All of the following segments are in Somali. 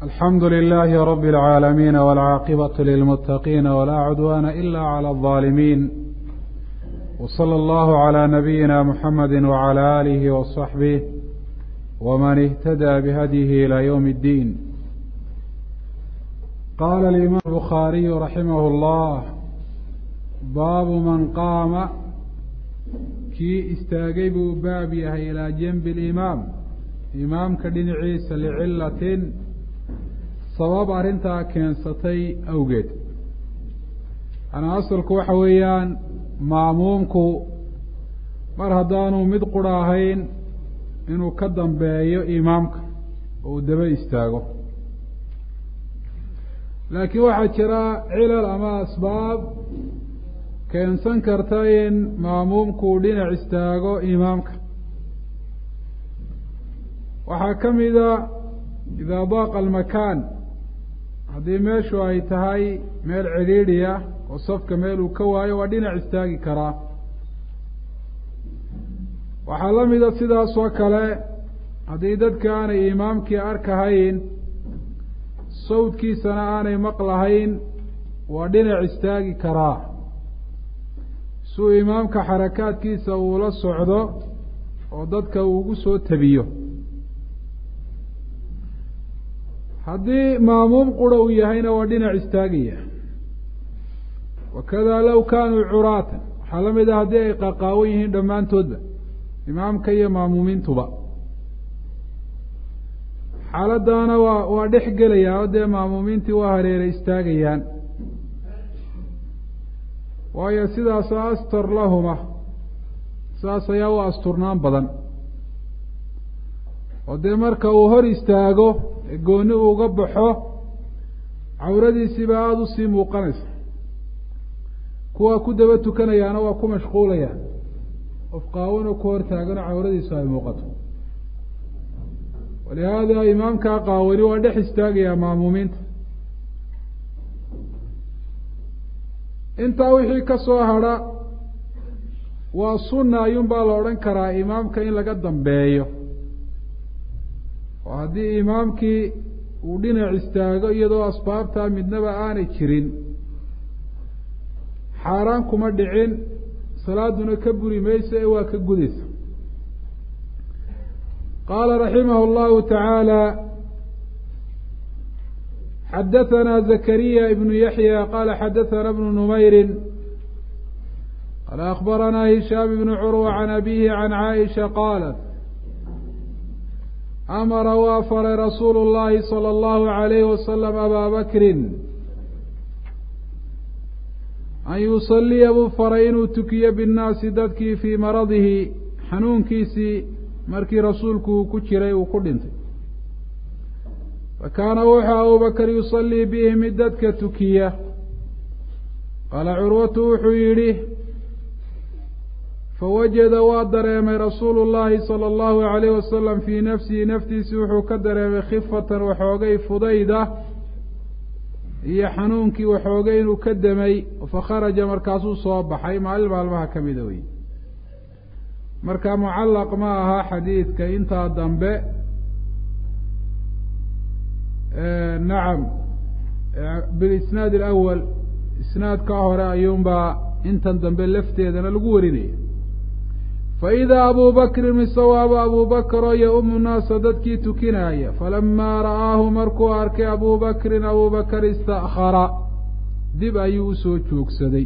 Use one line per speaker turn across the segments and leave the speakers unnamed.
alxamdu لlh rb العاalمين والcاaqبة للمتقين وlا cdوان إlا عlى الظالمين وصلى الله عlى نبيina mحمد وعlى آله وصحبه وmن اهتدى بhdيه إلى yوم الدين qال الإmام الbخاaري رaحimه الله bab man qaama kii istaagay buu baab yahay ilىa janbi الإimaam imaamka dhinaciisa licilatin sabab arrintaa keensatay awgeed anaa asalku waxa weeyaan maamuumku mar haddaanu mid qura ahayn inuu ka dambeeyo imaamka oo uu daba istaago laakiin waxaa jira cilal ama asbaab keensan karta in maamuumku uu dhinac istaago imaamka waxaa ka mida idaa daaqa almakaan haddii meeshu ay tahay meel cidhiidhi ah oo safka meel uu ka waayo waa dhinac istaagi karaa waxaa la mida sidaas oo kale haddii dadka aanay imaamkii arkahayn sawdkiisana aanay maqlahayn waa dhinac istaagi karaa suu imaamka xarakaadkiisa uula socdo oo dadka uu ugu soo tabiyo haddii maamuum qura uu yahayna waa dhinac istaagaya wakada low kaanuu curaatan waxaa la mid ah haddii ay qaqaawan yihiin dhammaantoodba imaamka iyo maamuumiintuba xaaladdaana waa waa dhex gelayaa oo dee maamuumiintii waa hareeray istaagayaan waayo sidaasa astar lahuma sidaas ayaa u asturnaan badan oo dee marka uu hor istaago ee gooni uga baxo cawradiisiiba aada usii muuqanaysa kuwa ku daba tukanayaana waa ku mashquulayaan qof qaawanoo ku hor taagano cawradiisu ay muuqato walihaada imaamkaa qaawani waa dhex istaagayaa maamuumiinta intaa wixii ka soo hadha waa sunna ayuun baa la odhan karaa imaamka in laga dambeeyo oo haddii imaamkii uu dhinac istaago iyadoo asbaabtaa midnaba aanay jirin xaaraan kuma dhicin salaaduna ka buri mayso ee waa ka gudaysa qaala raximah اllahu taعaalى xadaثana zakariya ibnu yaحya qala xadaثana bnu numayri qala akbarana hishaam ibnu curwa can abihi can caaisha qaalat amara waa faray rasuulu اllahi salى اllahu عalayhi wasalam abaa bakrin an yusaliya buu faray inuu tukiyo binnaasi dadkii fii maradihi xanuunkiisii markii rasuulku uu ku jiray uu ku dhintay fakaana wuxuu abubakar yusallii bihi mid dadka tukiya qaala curwatu wuxuu yidhi fawajada waa dareemay rasuulu llaahi sala allahu alayh wasalam fii nafsihi naftiisi wuxuu ka dareemay khifatan waxoogay fudayda iyo xanuunkii waxoogay inuu ka demay fakharaja markaasuu soo baxay maalin maalmaha ka mida wey marka mucallaq ma aha xadiidka intaa dambe nacam bilisnaad alawal isnaadka hore ayuunbaa intan dambe lafteedana lagu warinaya faidaa abu bakrin misawaaba abu bakr oo yaumu naasa dadkii tukinaya falamaa ra'aahu markuu arkay abu bakrin abu bakr istakara dib ayuu usoo joogsaday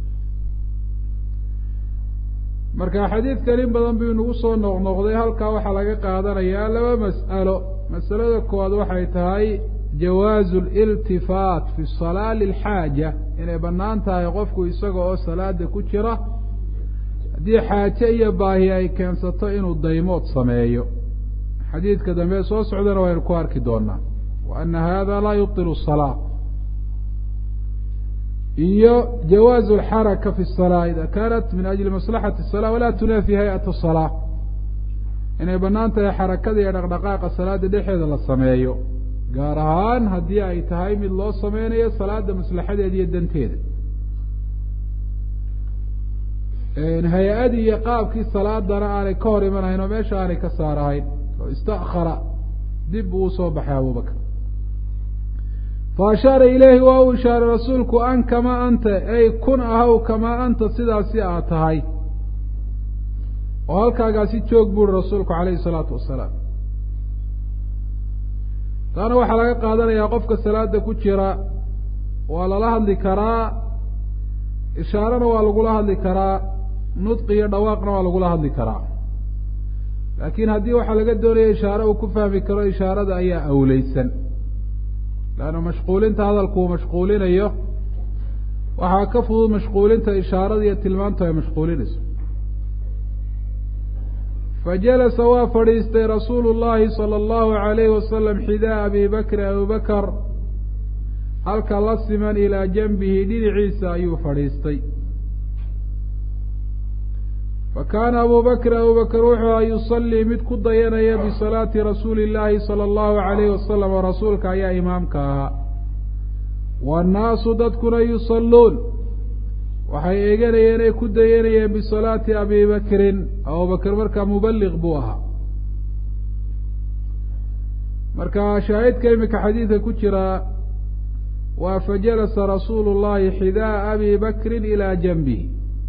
marka xadiidkan in badan buu inagu soo noqnoqday halkaa waxaa laga qaadanayaa laba mas'alo masalada koowaad waxay tahay jawaazu liltifaat fi salaa lilxaaja inay bannaan tahay qofku isaga oo salaada ku jira haddii xaaje iyo baahi ay keensato inuu daymood sameeyo xadiidka dambe soo socdana waynu ku arki doonaa wa ana hada laa yubilu salaa iyo jawaazu alxaraka fi salaa ida kanat min ajli maslaxati salaa walaa tunaafi hay-at salaa inay bannaan tahay xarakada iyo dhaqdhaqaaqa salaada dhexeeda la sameeyo gaar ahaan haddii ay tahay mid loo sameynayo salaada maslaxadeeda iyo danteeda hay-adii iyo qaabkii salaadana aanay ka hor imanahayn oo meesha aanay ka saarahayn oo istakara dib buu usoo baxay abubakr fa ashaara ilayhi waa uu ishaaray rasuulku an kamaa anta ay kun ahaw kamaa anta sidaasi aad tahay oo halkaagaasi joog buuri rasuulku calayhi isalaatu wasalaam taana waxaa laga qaadanayaa qofka salaada ku jira waa lala hadli karaa ishaarana waa lagula hadli karaa nudqi iyo dhawaaqna waa lagula hadli karaa laakiin haddii waxaa laga doonaya ishaare uu ku fahmi karo ishaarada ayaa awleysan leanna mashquulinta hadalku uu mashquulinayo waxaa ka fudud mashquulinta ishaarada iyo tilmaantu ay mashquulinayso fajalasa waa fadhiistay rasuulu llahi sala allahu alayhi wasalam xidaa abi bakri abubakar halka la siman ilaa janbihi dhinaciisa ayuu fadhiistay fa kaana abu bakr abu bakr wuxuu aha yusallii mid ku dayanaya bisalaati rasuuli llaahi sala allahu alayhi wasalam oo rasuulka ayaa imaamka ahaa waannaasu dadkuna yusalluun waxay eeganayeen ay ku dayanayeen bisalaati abi bakrin abubakr markaa mubaliq buu ahaa marka shaahidka imika xadiidka ku jira waa fajalasa rasuulu llahi xidaa abi bakrin ilaa janbihi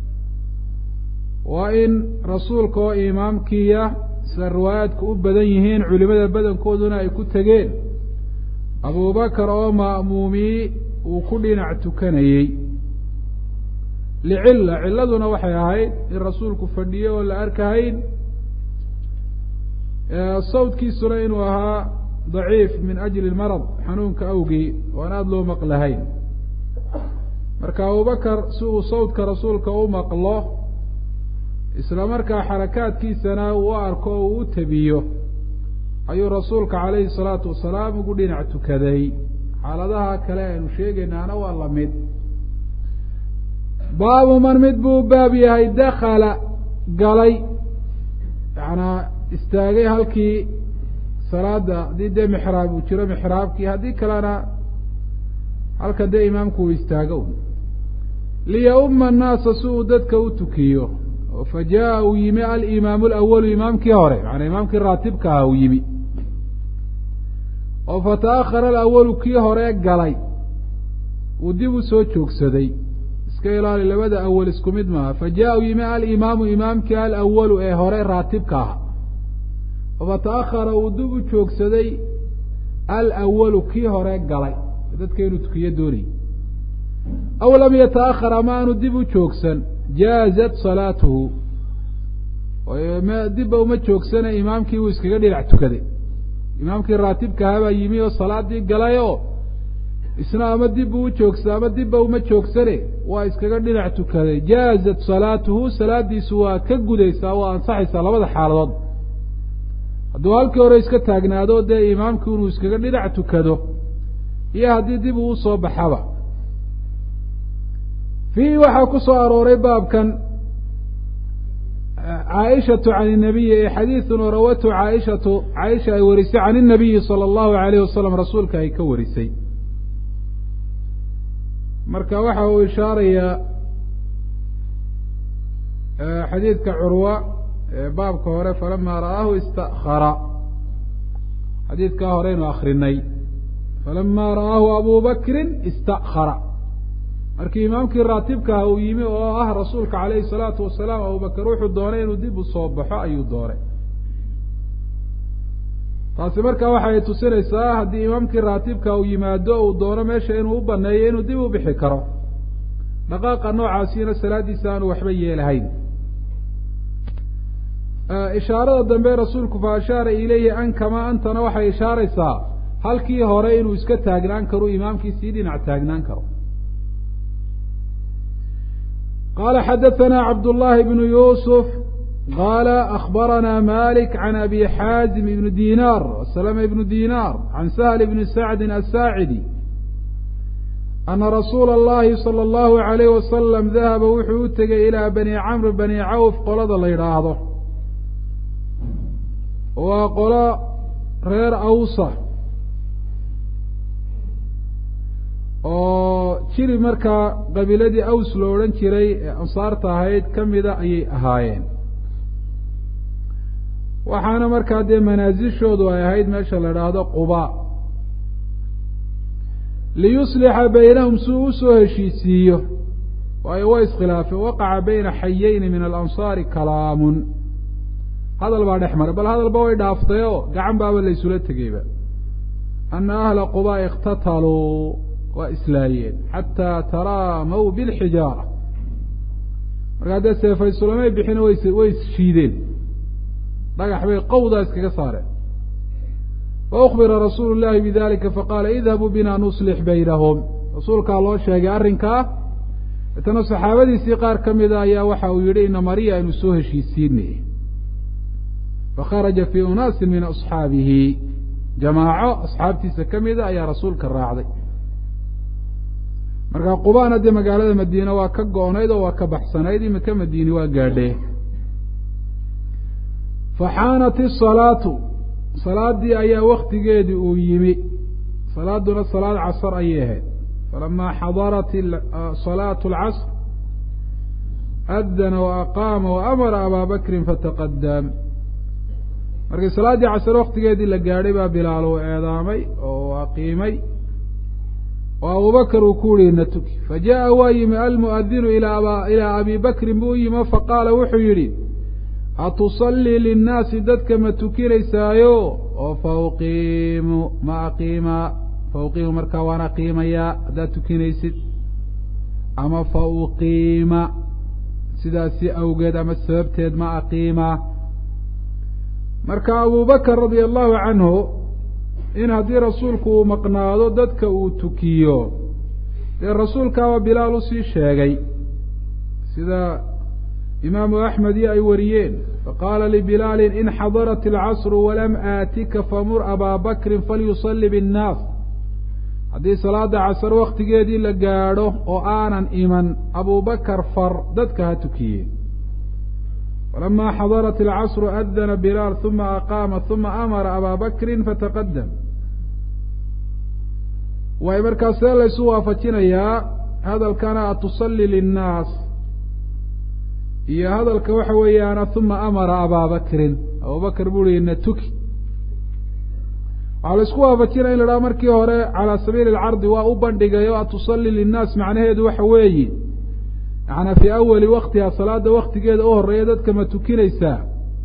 waa in rasuulka oo imaamkiiya sida riwaayaadku u badan yihiin culimada badankooduna ay ku tegeen abubakar oo ma'muumii uu ku dhinac tukanayey licilla cilladuna waxay ahayd in rasuulku fadhiyo oo la arkahayn sawdkiisuna inuu ahaa daciif min ajli marad xanuunka awgii oo aan aada loo maqlahayn marka abubakar si uu sawdka rasuulka u maqlo isla markaa xarakaadkiisana uu u arko oo uu u tabiyo ayuu rasuulka calayhi salaatu wasalaam ugu dhinac tukaday xaaladaha kale aynu sheegaynaana waa la mid baabu man mid buu u baab yahay dakala galay yacanaa istaagay halkii salaada haddii dee mixraab uu jiro mixraabkii haddii kalena halka dee imaamku uu istaago liyauma annaasa si uu dadka u tukiyo oo fa jaa uu yimi alimaamu alawalu imaamkii hore macanaa imaamkii raatibka aha uu yimi oo fa ta'ahara alawalu kii hore galay uu dib u soo joogsaday iska ilaali labada awal isku mid maaha fa jaa uu yimi alimaamu imaamkii alawalu ee hore raatibka aha oo fa ta'ahara uu dib u joogsaday alawalu kii hore galay dadka inuu tukiyo doonayy aw lam yata'ahar ama aanu dib u joogsan jaazat salaatuhu dibba uma joogsana imaamkii uu iskaga dhinac tukaday imaamkii raatibka ahaa baa yimi oo salaadii galay oo isna ama dibba u joogsa ama dibba uma joogsane waa iskaga dhinac tukaday jaazat salaatuhu salaadiisu waa ka gudaysaa waa ansaxaysaa labada xaaladood hadduu halkii hore iska taagnaado dee imaamkii inuu iskaga dhinac tukado iyo haddii dib uu usoo baxaba fiihi waxaa ku soo arooray baabkan caaishatu can inabiyi ee xadiidun oo rawatu caaishatu caaisha ay warisay can inabiyi sala allahu alayh wasalam rasuulka ay ka warisay marka waxa uu ishaarayaa xadiidka curwa ee baabka hore falama ra'aahu istakara xadiidkaa horeynu akrinay falama ra'aahu abu bakrin istakara markii imaamkii raatibkaha uu yimi oo ah rasuulka calayhi salaatu wasalaam abubakar wuxuu doonay inuu dib u soo baxo ayuu doonay taasi markaa waxay tusinaysaa haddii imaamkii raatibka uu yimaado uu doono meesha inuu u baneeyo inuu dib u bixi karo dhaqaaqa noocaasina salaaddiisa aanu waxba yeelahayn ishaarada dambe rasuulku fa ashaara ilayhi an kamaa antana waxay ishaaraysaa halkii hore inuu iska taagnaan karo imaamkii sii dhinac taagnaan karo qala xadaثna cabd الlahi bn yusf qala akbarana malik can abi xaazim ibn dinar slm ibn dinar can sahl bn sacdi aلsaacidi ana rasuula اllahi salى اllahu عalayh wasalam dahaba wuxuu u tegay ilaa bani camr bani cawf qolada la yidhaahdo waa qolo reer awsa oo jiri markaa qabiiladii aws lo odhan jiray ee ansaarta ahayd ka mida ayay ahaayeen waxaana markaa dee manaasishoodu ay ahayd meesha la idhaahdo quba liyuslixa baynahum si uu usoo heshiisiiyo waayo way iskhilaafeen waqaca bayna xayeyni min alansaari kalaamun hadal baa dhex maray bal hadalba way dhaaftay oo gacan baaba la ysula tegeyba ana ahla qubaa ikhtataluu waa islaayeen xataa taraamaw bilxijaara markaa dee seefaysulamay bixin way way isshiideen dhagax bay qowdaa iskaga saareen faukbira rasuulu llahi bidalika faqaala idhabuu bina nuslix baynahum rasuulkaa loo sheegay arrinkaa itana saxaabadiisii qaar ka mida ayaa waxa uu yihi ina mariya aynu soo heshiisiinay fakharaja fii unaasin min asxaabihi jamaaco asxaabtiisa ka mida ayaa rasuulka raacday markaa qubaana dee magaalada madiine waa ka go-nayd oo waa ka baxsanayd imika madiini waa gaadhee faxaanat isalaatu salaadii ayaa waktigeedii uu yimi salaaduna salaad casar ayay ahayd falamaa xadarat salaatu alcasr adana waaqaama waamara abaa bakrin fataqadam markii salaaddii casar waktigeedii la gaadhay baa bilaal uu eedaamay oo aqiimay oo abubakr uu ku yihi na tuki fajaءa waa yimi almuadinu ilaa abi bakrin buu yimi faqaala wuxuu yidhi atusallii linnaasi dadka ma tukinaysaayo oo fauqiimu ma aqiima fauqiimu markaa waan aqiimayaa haddaad tukinaysid ama fauqiima sidaasi awgeed ama sababteed ma aqiima marka abubakr radia allahu canhu in haddii rasuulku uu maqnaado dadka uu tukiyo dee rasuulkaaba bilaal usii sheegay sida imaamu axmed iyo ay wariyeen faqaala libilaalin in xadarat alcasru walam aatika famur abaa bakrin falyusalli binnaas haddii salaada casar waktigeedii la gaadho oo aanan iman abubakar far dadka ha tukiye falama xadarat alcasru adana bilaal uma aqaama uma amara abaa bakrin fataqadam waay markaa see laysu waafajinayaa hadalkana atusali linnaas iyo hadalka waxa weeyaana uma amara abaa bakrin abubakr buu hi na tuki waxaa laisku waafajinaya in la dhaha markii hore calaa sabiili alcardi waa u bandhigayo atusali linnaas macnaheedu waxa weeyi yaana fii awali waktiha salaada waktigeeda u horeeya dadka ma tukinaysaa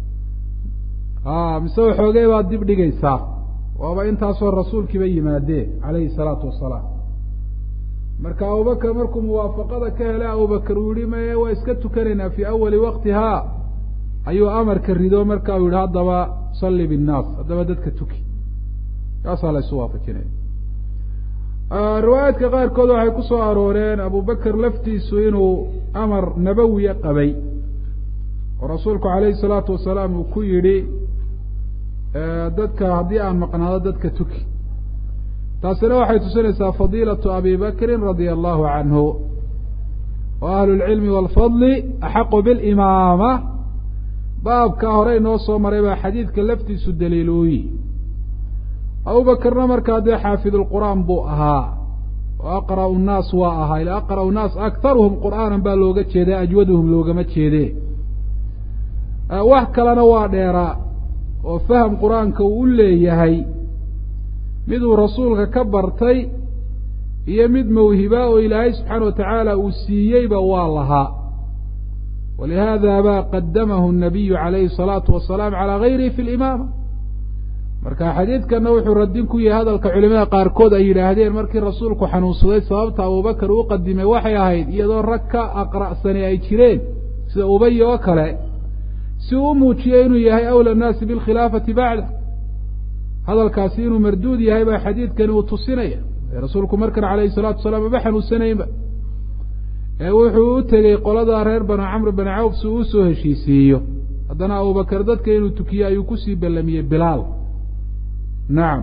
mise waxoogay baad dib dhigaysaa waaba intaasoo rasuulkiiba yimaadee calayhi salaatu wasalaam marka abubakr markuu muwaafaqada ka helay abubakr uu yihi maye waa iska tukanaynaa fii awali waktihaa ayuu amarka rido marka uu yihi haddaba salli binnaas haddaba dadka tuki kaasaa la isu waafajinaya riwaayaadka qaarkood waxay ku soo arooreen abubakr laftiisu inuu amar nabawiya qabay oo rasuulku calayhi salaatu wasalaam uu ku yidhi dadka haddii aan maqnaado dadka tuki taasina waxay tusinaysaa fadiilatu abi bakrin radia allahu canhu wa ahlu lcilmi waalfadli axaqu bilimaama baabkaa hore inoo soo maray baa xadiidka laftiisu daliil uu yihi abubakrna markaa dee xaafidulqur'aan buu ahaa oo aqra'u nnaas waa ahaa ila aqra'u nnaas aktaruhum qur'aanan baa looga jeedaa ajwaduhum loogama jeede wax kalena waa dheeraa oo faham qur-aanka uu u leeyahay miduu rasuulka ka bartay iyo mid mawhiba oo ilaahay subxaana wa tacaala uu siiyeyba waa lahaa walihaada ba qadamahu nabiyu calayhi salaatu wasalaam calaa gayrihi fi limaama marka xadiidkana wuxuu radin ku yahay hadalka culimada qaarkood ay yidhaahdeen markii rasuulku xanuunsaday sababta abubakar uu qadimay waxay ahayd iyadoo rag ka aqra'sani ay jireen sida ubay oo kale si uu u muujiyey inuu yahay awla nnaasi bilkhilaafati bacda hadalkaasi inuu marduud yahay baa xadiidkani uu tusinaya rasuulku markan calayhi salatu wasalaam maba xanuunsanaynba ee wuxuu u tegey qolada reer banu camr bani cawf si uu usoo heshiisiiyo haddana abubakar dadka inuu tukiye ayuu kusii ballamiyey bilaal nacam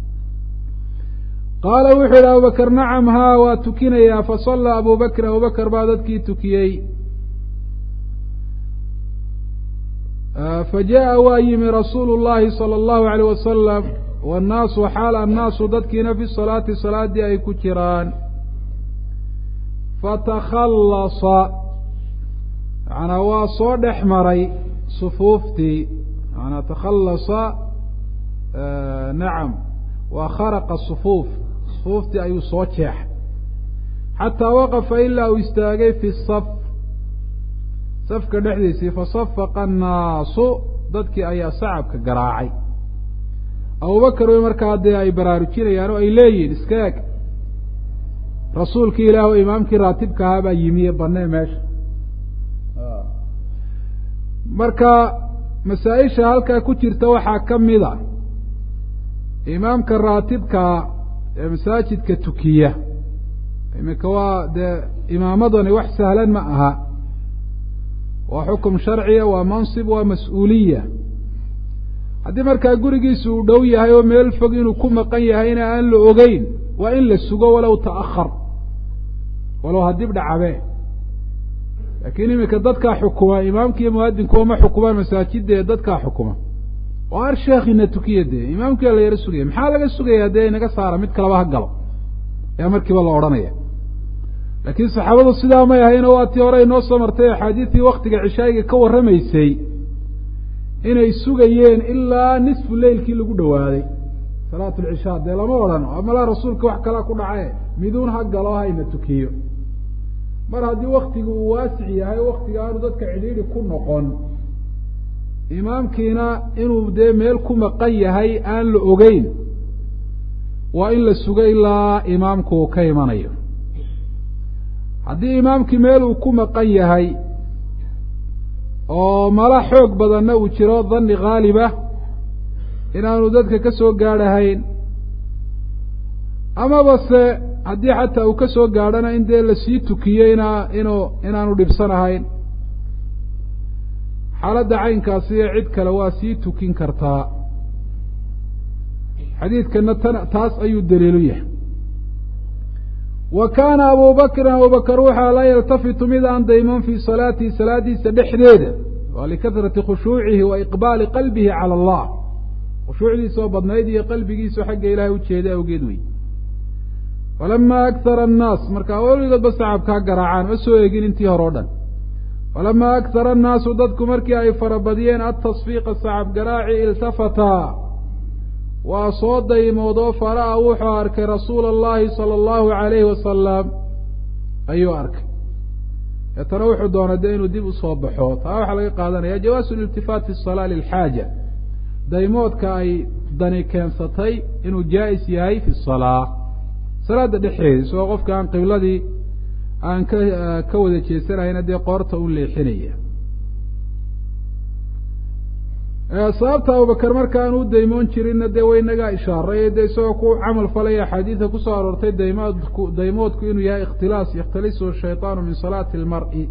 qaala wuxuu yihi abubakr nacam haa waa tukinayaa fasallaa abu bakr abubakr baa dadkii tukiyey fajaءa waa yimi rasuulu llahi salى اllahu alayh wasalam wannaasu xaal annaasu dadkiina fi salaati salaadii ay ku jiraan fatakhallasa manaa waa soo dhex maray sufuuftii manaa takhallasa nacam waa kharaqa sufuuf sufuuftii ayuu soo jeexay xataa waqafa ilaa uu istaagay fi saf safka dhexdiisii fasafaqa annaasu dadkii ayaa sacabka garaacay abubakar way markaa dee ay baraarujinayaan oo ay leeyihin iska eg rasuulkii ilaah oo imaamkii raatibka ahaa baa yimiye banee meesha marka masaa-isha halkaa ku jirta waxaa ka mid a imaamka raatibkaa ee masaajidka tukiya iminka waa dee imaamadani wax sahlan ma aha waa xukum sharciya waa mansib waa mas-uuliya haddii markaa gurigiisu uu dhow yahay oo meel fog inuu ku maqan yahayna aan la ogeyn waa in la sugo walow ta'ahar walow hadib dhacabe laakiin iminka dadkaa xukuma imaamkiiyo muadinkuwa ma xukumaan masaajida ee dadkaa xukuma oo ar sheekhina tukiya dee imaamkia la yaro sugaya maxaa laga sugaya dee inaga saara mid kalaba ha galo ayaa markiiba la odhanaya laakiin saxaabadu sidaa may ahayno waa tii hore inoo soo martay axaadiistii waktiga cishaayiga ka warramaysay inay sugayeen ilaa nisfu leylkii lagu dhawaaday salaat lcishaa dee lama odhan malaa rasuulka wax kalaa ku dhace miduun ha galo hayna tukiyo mar haddii waktigu uu waasic yahay o waktiga aanu dadka cidhiidhi ku noqon imaamkiina inuu dee meel ku maqan yahay aan la ogeyn waa in la sugo ilaa imaamku uu ka imanayo haddii imaamkii meel uu ku maqan yahay oo mala xoog badanna uu jiro dhanni khaaliba inaanu dadka ka soo gaadhahayn amaba se haddii xataa uu ka soo gaadhana in dee lasii tukiyo ina inuu inaanu dhibsanahayn xaaladda caynkaasi iyo cid kale waa sii tukin kartaa xadiidkana tan taas ayuu daliilu yahay wa kaana abu bakrin abubakar waxaa laa yaltafitu mid aan dayman fii salaatihi salaadiisa dhexdeeda waa likahrati khushuucihi wa iqbaali qalbihi cala allah khushuucdiisa oo badnayd iyo qalbigiisu xagga ilaahay ujeeda awgeed wey falamaa akhara annaas markaa weligoodba sacabkaa garaacaan ma soo egin intii hore o dhan falamaa akhara annaasu dadku markii ay farabadiyeen atasfiiqa sacab garaaci iltafataa waa soo daymood oo fara'a wuxuu arkay rasuula allahi sala allahu calayhi wasalam ayuu arkay deetana wuxuu doonay dee inuu dib usoo baxo taa waxaa laga qaadanaya jawaasu liltifaat fi salaa lilxaaja daymoodka ay dani keensatay inuu jaa-is yahay fi salaa salaada dhexeeda isagoo qofka aan qibladii aan ka ka wada jeesanayna dee qoorta u leexinaya sababta abubakar markaan u daymoon jirinna dee waynagaa ishaaray dee isagoo ku camal falaya axaadiida kusoo aroortay daymoodku daymoodku inuu yahay ikhtilaas yakhtalisu shayطaanu min salaati اlmar'i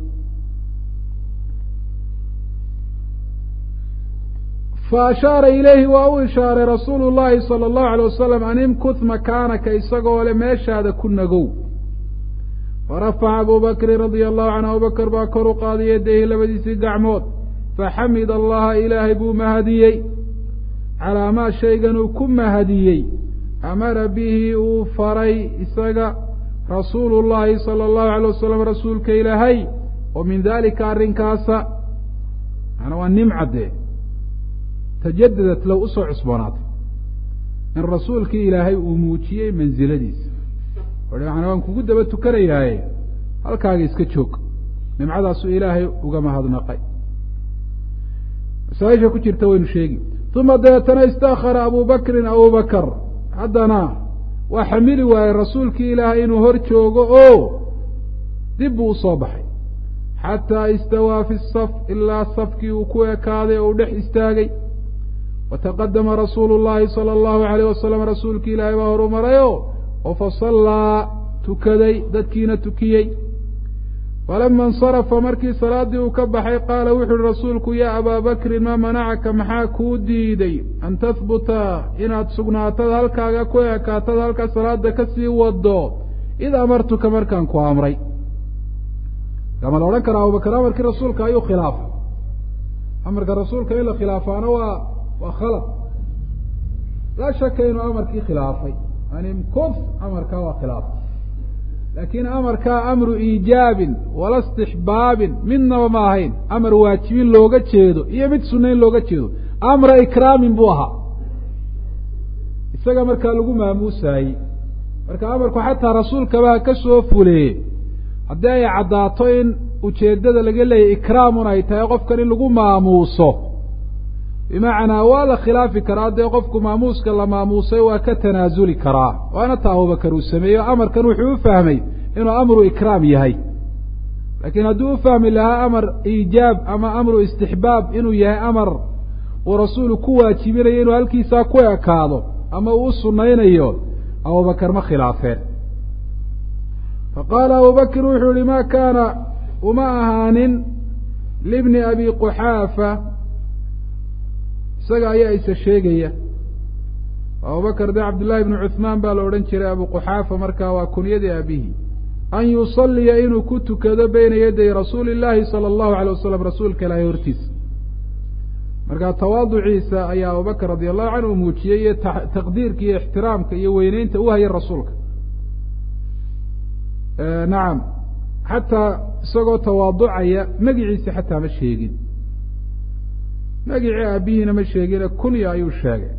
fa ashaara ilayhi waa u ishaaray rasuulu llahi salى اllahu alay wasalam an imkut makaanaka isagoo le meeshaada ku nagow farafaca abu bakrin radia allahu canhu abubakar baa kor u qaaday yadayhi labadiisii gacmood faxamid allaha ilaahay buu mahadiyey calaa maa shaygan uu ku mahadiyey amara bihi uu faray isaga rasuulu llahi sala allahu alay wasalam rasuulka ilaahay oo min dalika arrinkaasa maana waa nimca dee tajadadat low usoo cusboonaatay in rasuulkii ilaahay uu muujiyey mansiladiisa maana waan kugu daba tukanayaaye halkaaga iska joog nimcadaasuu ilaahay uga mahadnaqay masaaisha ku jirta waynu sheegi uma dabeetana istakara abu bakrin abubakar haddana waa xamili waayey rasuulkii ilaahay inuu hor joogo oo dib buu usoo baxay xataa istawaa fi saf ilaa safkii uu ku ekaaday oo uu dhex istaagay wataqadama rasuulu llahi sala allahu alayh wasalam rasuulkii ilaahay baa horu marayo oo fasallaa tukaday dadkiina tukiyey falama insarafa markii salaaddii uu ka baxay qaala wuxu uhi rasuulku yaa abaa bakrin maa manacaka maxaa kuu diiday an tahbuta inaad sugnaatad halkaaga ku ekaatad halkaa salaada kasii wado id amartuka markaan ku amray ama la odhan karaa abubakar amarkii rasuulka ayuu khilaafay amarka rasuulka in la khilaafaana waa waa khalad laa shaka inuu amarkii khilaafay animkuf amarkaa waa khilaafay laakiin amarkaa amru iijaabin wala istixbaabin midnaba ma ahayn amar waajibin looga jeedo iyo mid sunayn looga jeedo amra ikraamin buu ahaa isaga markaa lagu maamuusaayey marka amarku xataa rasuulkaba ha ka soo fuleeye haddii ay caddaato in ujeeddada laga leeyahy ikraamun ay tahay qofkan in lagu maamuuso bimacnaa waa la khilaafi karaa dee qofku maamuuska la maamuusay waa ka tanaasuli karaa waana taa abubakar uu sameeyo amarkan wuxuu u fahmay inuu amru ikraam yahay laakiin hadduu u fahmi lahaa amar iijaab ama amru istixbaab inuu yahay amar uu rasuulu ku waajibinayo inuu halkiisaa ku ekaado ama uu u sunnaynayo abubakar ma khilaafeen faqaala abubakr wuxuu yihi ma kaana uma ahaanin libni abi quxaafa isaga ayaa isa sheegaya abubakr de cabdullaahi bni cuhmaan baa la odhan jiray abu quxaafa markaa waa kunyadii abihi an yusaliya inuu ku tukado beyna yaday rasuuli illaahi sala allahu alay wasalam rasuulka ilaahay hortiisa markaa tawaaduciisa ayaa abubakr radi allahu canhu muujiyey iyo taqdiirka iyo ixtiraamka iyo weyneynta u haya rasuulka nacam xataa isagoo tawaaducaya magiciisa xataa ma sheegin magicii aabihiina ma sheegine kunya ayuu sheegay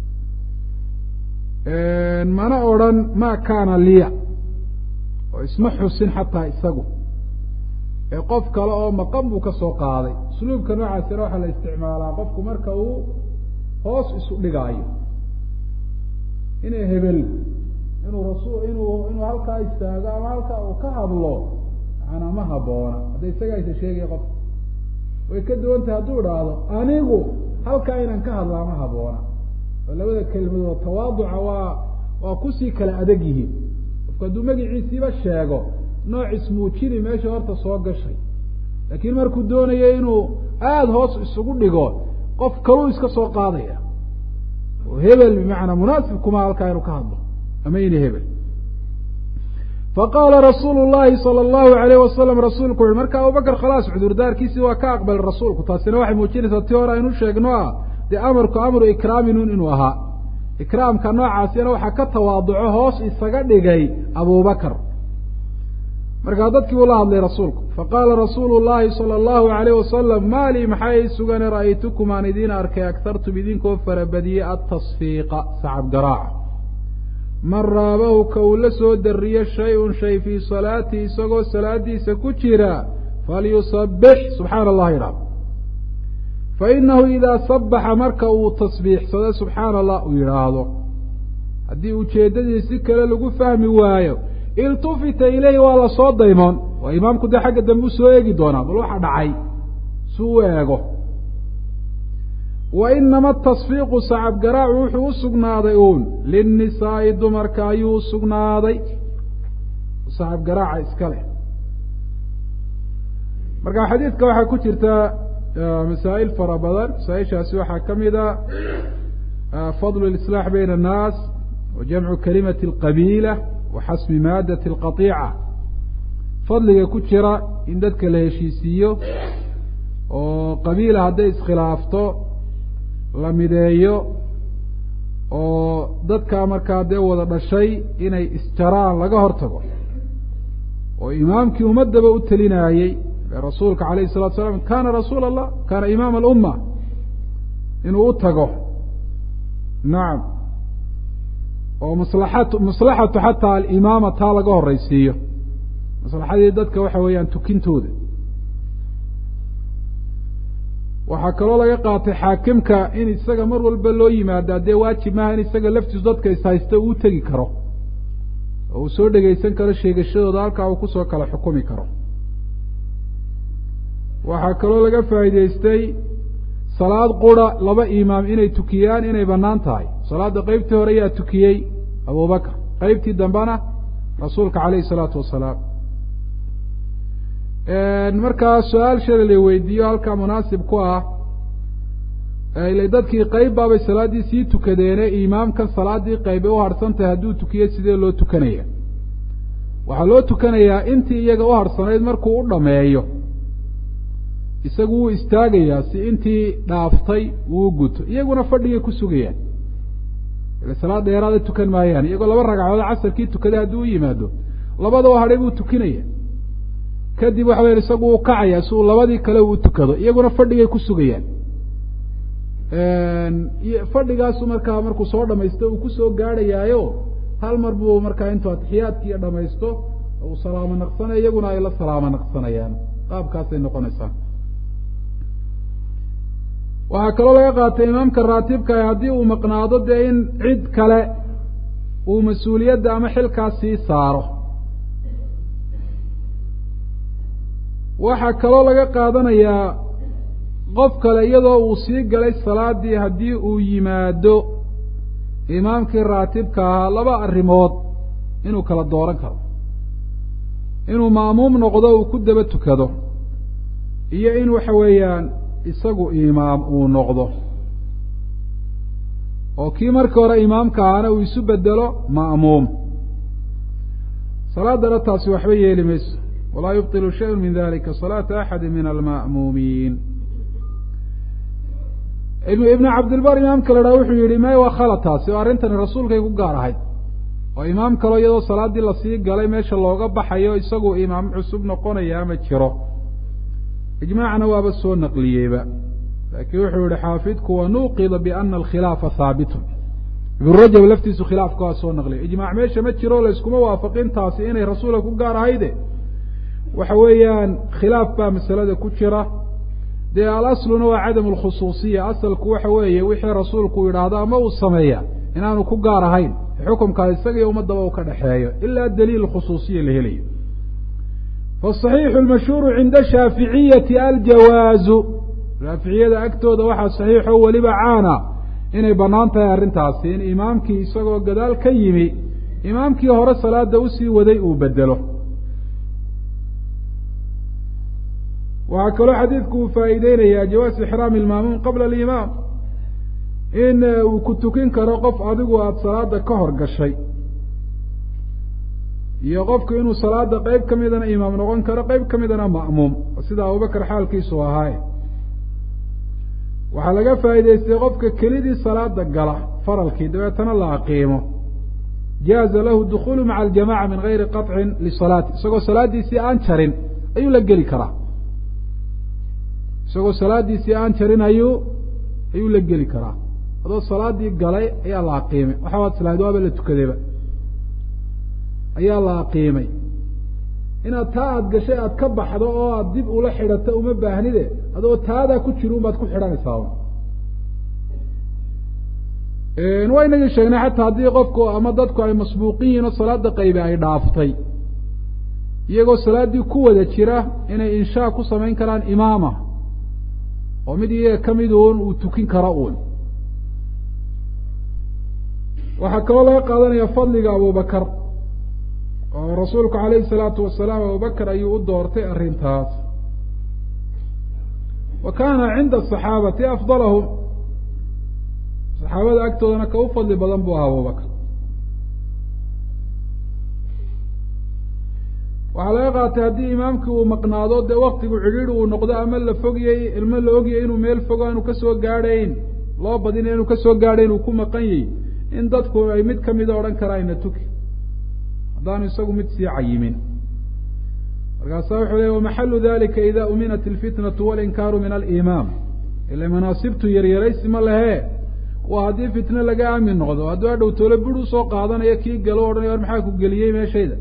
mana odrhan ma kaana liya oo isma xusin xataa isagu ee qof kale oo maqan buu ka soo qaaday usluubka noocaasina waxaa la isticmaalaa qofku marka uu hoos isu dhigaayo inay hebel inuu rasul inuu inuu halkaa istaago ama halkaa uu ka hadlo maanaa ma haboona hadda isagaa isa sheegaya qofka way ka duwan tahay hadduu idhaahdo anigu halkaa inaan ka hadlaa ma haboona oo labada kelmadood tawaaduca waa waa kusii kala adag yihiin qofku hadduu magiciisiiba sheego nooc ismuujini meesha horta soo gashay laakiin markuu doonayo inuu aada hoos isugu dhigo qof kaluu iska soo qaadaya oo hebel bimacnaa munaasib kuma halkaa inuu ka hadlo ama ina hebel faqaala rasuulu llahi sala allahu alayh wasalam rasuulku uhi marka abubakar khalaas cudurdaarkiisii waa ka aqbalay rasuulku taasina waxay muujinaysaa ti hore aynu sheegno ah dee amarku amru ikraaminun inuu ahaa ikraamka noocaasina waxaa ka tawaaduco hoos isaga dhigay abubakar markaa dadkii uu la hadlay rasuulku faqaala rasuulu llahi sala allahu alayh wasalam maa lii maxaa ii sugane ra'aytukum aan idiin arkay agtartum idinkoo farabadiyey atasfiiqa sacab garaaca man raabahu ka uu la soo dariyo shay-un shay fii salaatii isagoo salaadiisa ku jira falyusabix subxaana allah idhaah fa inahu idaa sabaxa marka uu tasbiixsado subxaana allah uu yidhaahdo haddii ujeeddadii si kale lagu fahmi waayo iltufita ileyhi waa la soo daymoon oo imaamku dee xagga dambe usoo eegi doonaa bal waxa dhacay si u eego wa inama tasfiiqu sacab garaacu wuxuu u sugnaaday uun linnisaa'i dumarka ayuu u sugnaaday sacab garaaca iska leh marka xadiidka waxaa ku jirta masaa'il fara badan masaa-ishaasi waxaa ka mid a fadlu lislaax bayna annaas wa jamcu kalimati alqabiila wa xasmi maadati alqatiica fadliga ku jira in dadka la heshiisiiyo oo qabiila hadday iskhilaafto la mideeyo oo dadkaa markaa dee wada dhashay inay isjaraan laga hor tago oo imaamkii ummadaba u telinaayey rasuulka alayh الsalatu salam kana rasuul allah kana imaam alumma inuu u tago nacam oo maslaat maslaxatu xataa alimaama taa laga horeysiiyo maslaxadii dadka waxa weeyaan tukintooda waxaa kaloo laga qaatay xaakimka in isaga mar walba loo yimaadaa dee waajib maaha in isaga laftiisu dadka ishaysta uu tegi karo oo uu soo dhegaysan karo sheegashadooda halkaa uu kusoo kala xukumi karo waxaa kaloo laga faa'iidaystay salaad qura laba imaam inay tukiyaan inay bannaan tahay salaadda qeybtii hore yaa tukiyey abubakar qeybtii dambena rasuulka calayhi isalaatu wasalaam markaa su-aal shala la weydiiyo halkaa munaasib ku ah ile dadkii qeyb baabay salaaddii sii tukadeene imaamkan salaaddii qeybe u harhsan tahay hadduu tukiyo sidee loo tukanaya waxaa loo tukanayaa intii iyaga u harhsanayd markuu u dhameeyo isagu wuu istaagayaa si intii dhaaftay uu guto iyaguna fadhigay ku sugayaan ile salaad dheeraada tukan maayaan iyagoo laba ragcadood casarkii tukaday haddii u yimaado labada oo hadhay buu tukinaya kadib waxa weya isagu uu kacaya si uu labadii kale uu tukado iyaguna fadhigay ku sugayaan fadhigaasu markaa markuu soo dhamaysto uu kusoo gaadhayaayo hal mar buu markaa intuu atixiyaadkiiyo dhamaysto uu salaamo naqsanaya iyaguna ay la salaamo naqsanayaan qaabkaasay noqonaysaa waxaa kaloo laga qaatay imaamka raatibka haddii uu maqnaado dee in cid kale uu mas-uuliyadda ama xilkaas sii saaro waxaa kaloo laga qaadanayaa qof kale iyadoo uu sii galay salaadii haddii uu yimaado imaamkii raatibka ahaa laba arrimood inuu kala dooran karo inuu ma'muum noqdo uu ku daba tukado iyo in waxa weeyaan isagu imaam uu noqdo oo kii markii hore imaamka ahaana uu isu bedelo ma'muum salaadana taasi waxba yeeli mayso walaa yubطilu shayء min dalika salaata axadi min alma'muumiin ibnu cabdilbar imaamka la dhaha wuxuu yihi may waa khala taasi oo arrintani rasuulkay ku gaar ahayd oo imaam kaloo iyadoo salaaddii lasii galay meesha looga baxayo isagu imaam cusub noqonaya ma jiro ijmaacna waaba soo naqliyeyba laakiin wuxuu yihi xaafidku wanuqida biana alkhilaafa haabitun ibnu rajab laftiisu khilaafka waa soo naqliya ijmaac meesha ma jiro layskuma waafaqin taasi inay rasuulka ku gaar ahayde waxa weeyaan khilaaf baa masalada ku jira dee alasluna waa cadamu lkhusuusiya asalku waxa weeye wixii rasuulku yidhaahdo ama uu sameeya inaanu ku gaar ahayn xukumkaa isagiyo ummadaba uu ka dhexeeyo ilaa daliil khusuusiya la helayo faصaxiixu lmashhuuru cinda shaaficiyati aljawaazu shaaficiyada agtooda waxaa saxiixo weliba caana inay bannaan tahay arrintaasi in imaamkii isagoo gadaal ka yimi imaamkii hore salaada usii waday uu bedelo waxaa kaloo xadiidku uu faa'iideynayaa jawaaz ixraami ilmaamuum qabla alimaam in uu ku tukin karo qof adigu aada salaada ka hor gashay iyo qofku inuu salaada qeyb ka midana imaam noqon karo qeyb ka midana ma'muum sida abubakar xaalkiisu ahaaye waxaa laga faa'iidaystay qofka kelidii salaada gala faralkii dabeetana la aqiimo jaaza lahu dukhuulu maca aljamaca min gayri qaطcin lisalaati isagoo salaaddiisii aan jarin ayuu la geli karaa isagoo salaaddiisii aan jarin ayuu ayuu la geli karaa adoo salaadii galay ayaa la aqiimay waxa waad islahayd waaba la tukadayba ayaa la aqiimay inaad taa aada gashay aada ka baxdo oo aada dib ula xidhato uma baahnide adoo taadaa ku jiri un baad ku xidhanaysaa waa inagii sheegnay xataa haddii qofku ama dadku ay masbuuqin yihiin oo salaada qaybi ay dhaaftay iyagoo salaaddii ku wada jira inay inshaa ku samayn karaan imaama oo mid iyaga ka mid uun uu tukin karo uun waxaa kaloo laga qaadanaya fadliga abubakar oo rasuulku calayhi salaatu wasalaam abubakar ayuu u doortay arrintaas wa kaana cinda asaxaabati afdalahum saxaabada agtoodana ka u fadli badan buu ahaa abubakar waxaa laga qaatay haddii imaamkii uu maqnaado dee waktigu cidhiidhi uu noqdo ama la fogyay ilmo la ogyay inuu meel fogo aanu kasoo gaadhayn loo badina inuu kasoo gaadhayn uu ku maqan yahy in dadku ay mid kamida odhan karaayna tuki haddaanu isagu mid sii cayimin markaasaa wuxuu leey wamaxalu dalika ida uminat ilfitnatu walinkaaru min alimaam ila manaasibtu yaryaraysi ma lehe waa haddii fitne laga aamin noqdo hadduu adhow toole bur usoo qaadanayo kii galo odhanay war maxaa ku geliyey meeshayda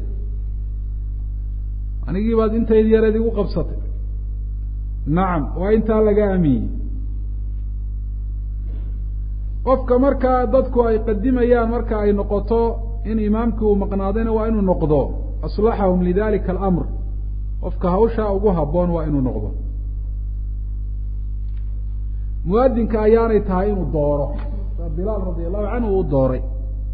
anigii baad intayd yareed igu qabsatay nacam waa intaa laga aamiyey qofka markaa dadku ay qadimayaan marka ay noqoto in imaamkii uu maqnaadayna waa inuu noqdo aslaxahum lidalika alamr qofka hawshaa ugu habboon waa inuu noqdo muadinka ayaanay tahay inuu dooro bilaal radi allahu canhu uu dooray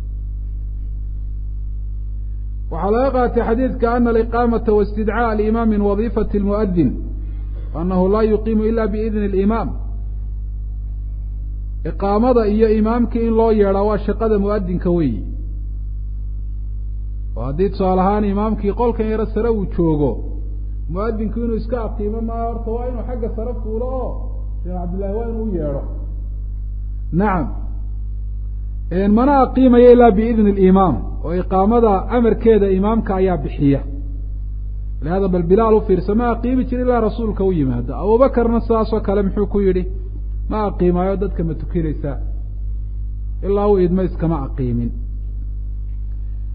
waxaa laga qaatay xadiidka ana aliqaamata waistidcaaء alimaam min wadiifati اlmuadin anahu laa yuqiimu ila biidni اlimaam iqaamada iyo imaamkii in loo yeedhaa waa shaqada muadinka weyi oo haddii tusaale ahaan imaamkii qolkan yaro sare uu joogo muadinku inuu iska aqiimo maa horta waa inuu xagga sare fuulo oo sheekh cabdillahi waa inuu u yeedho nacam mana aqiimayo ilaa biidni اlimaam oo iqaamada amarkeeda imaamka ayaa bixiya lihada bal bilaal u fiirsa ma aqiimi jir ilaa rasuulka u yimaado abubakarna sidaasoo kale muxuu ku yidhi ma aqiimaayo dadka ma tukinaysaa ilaa u idmo iskama aqiimin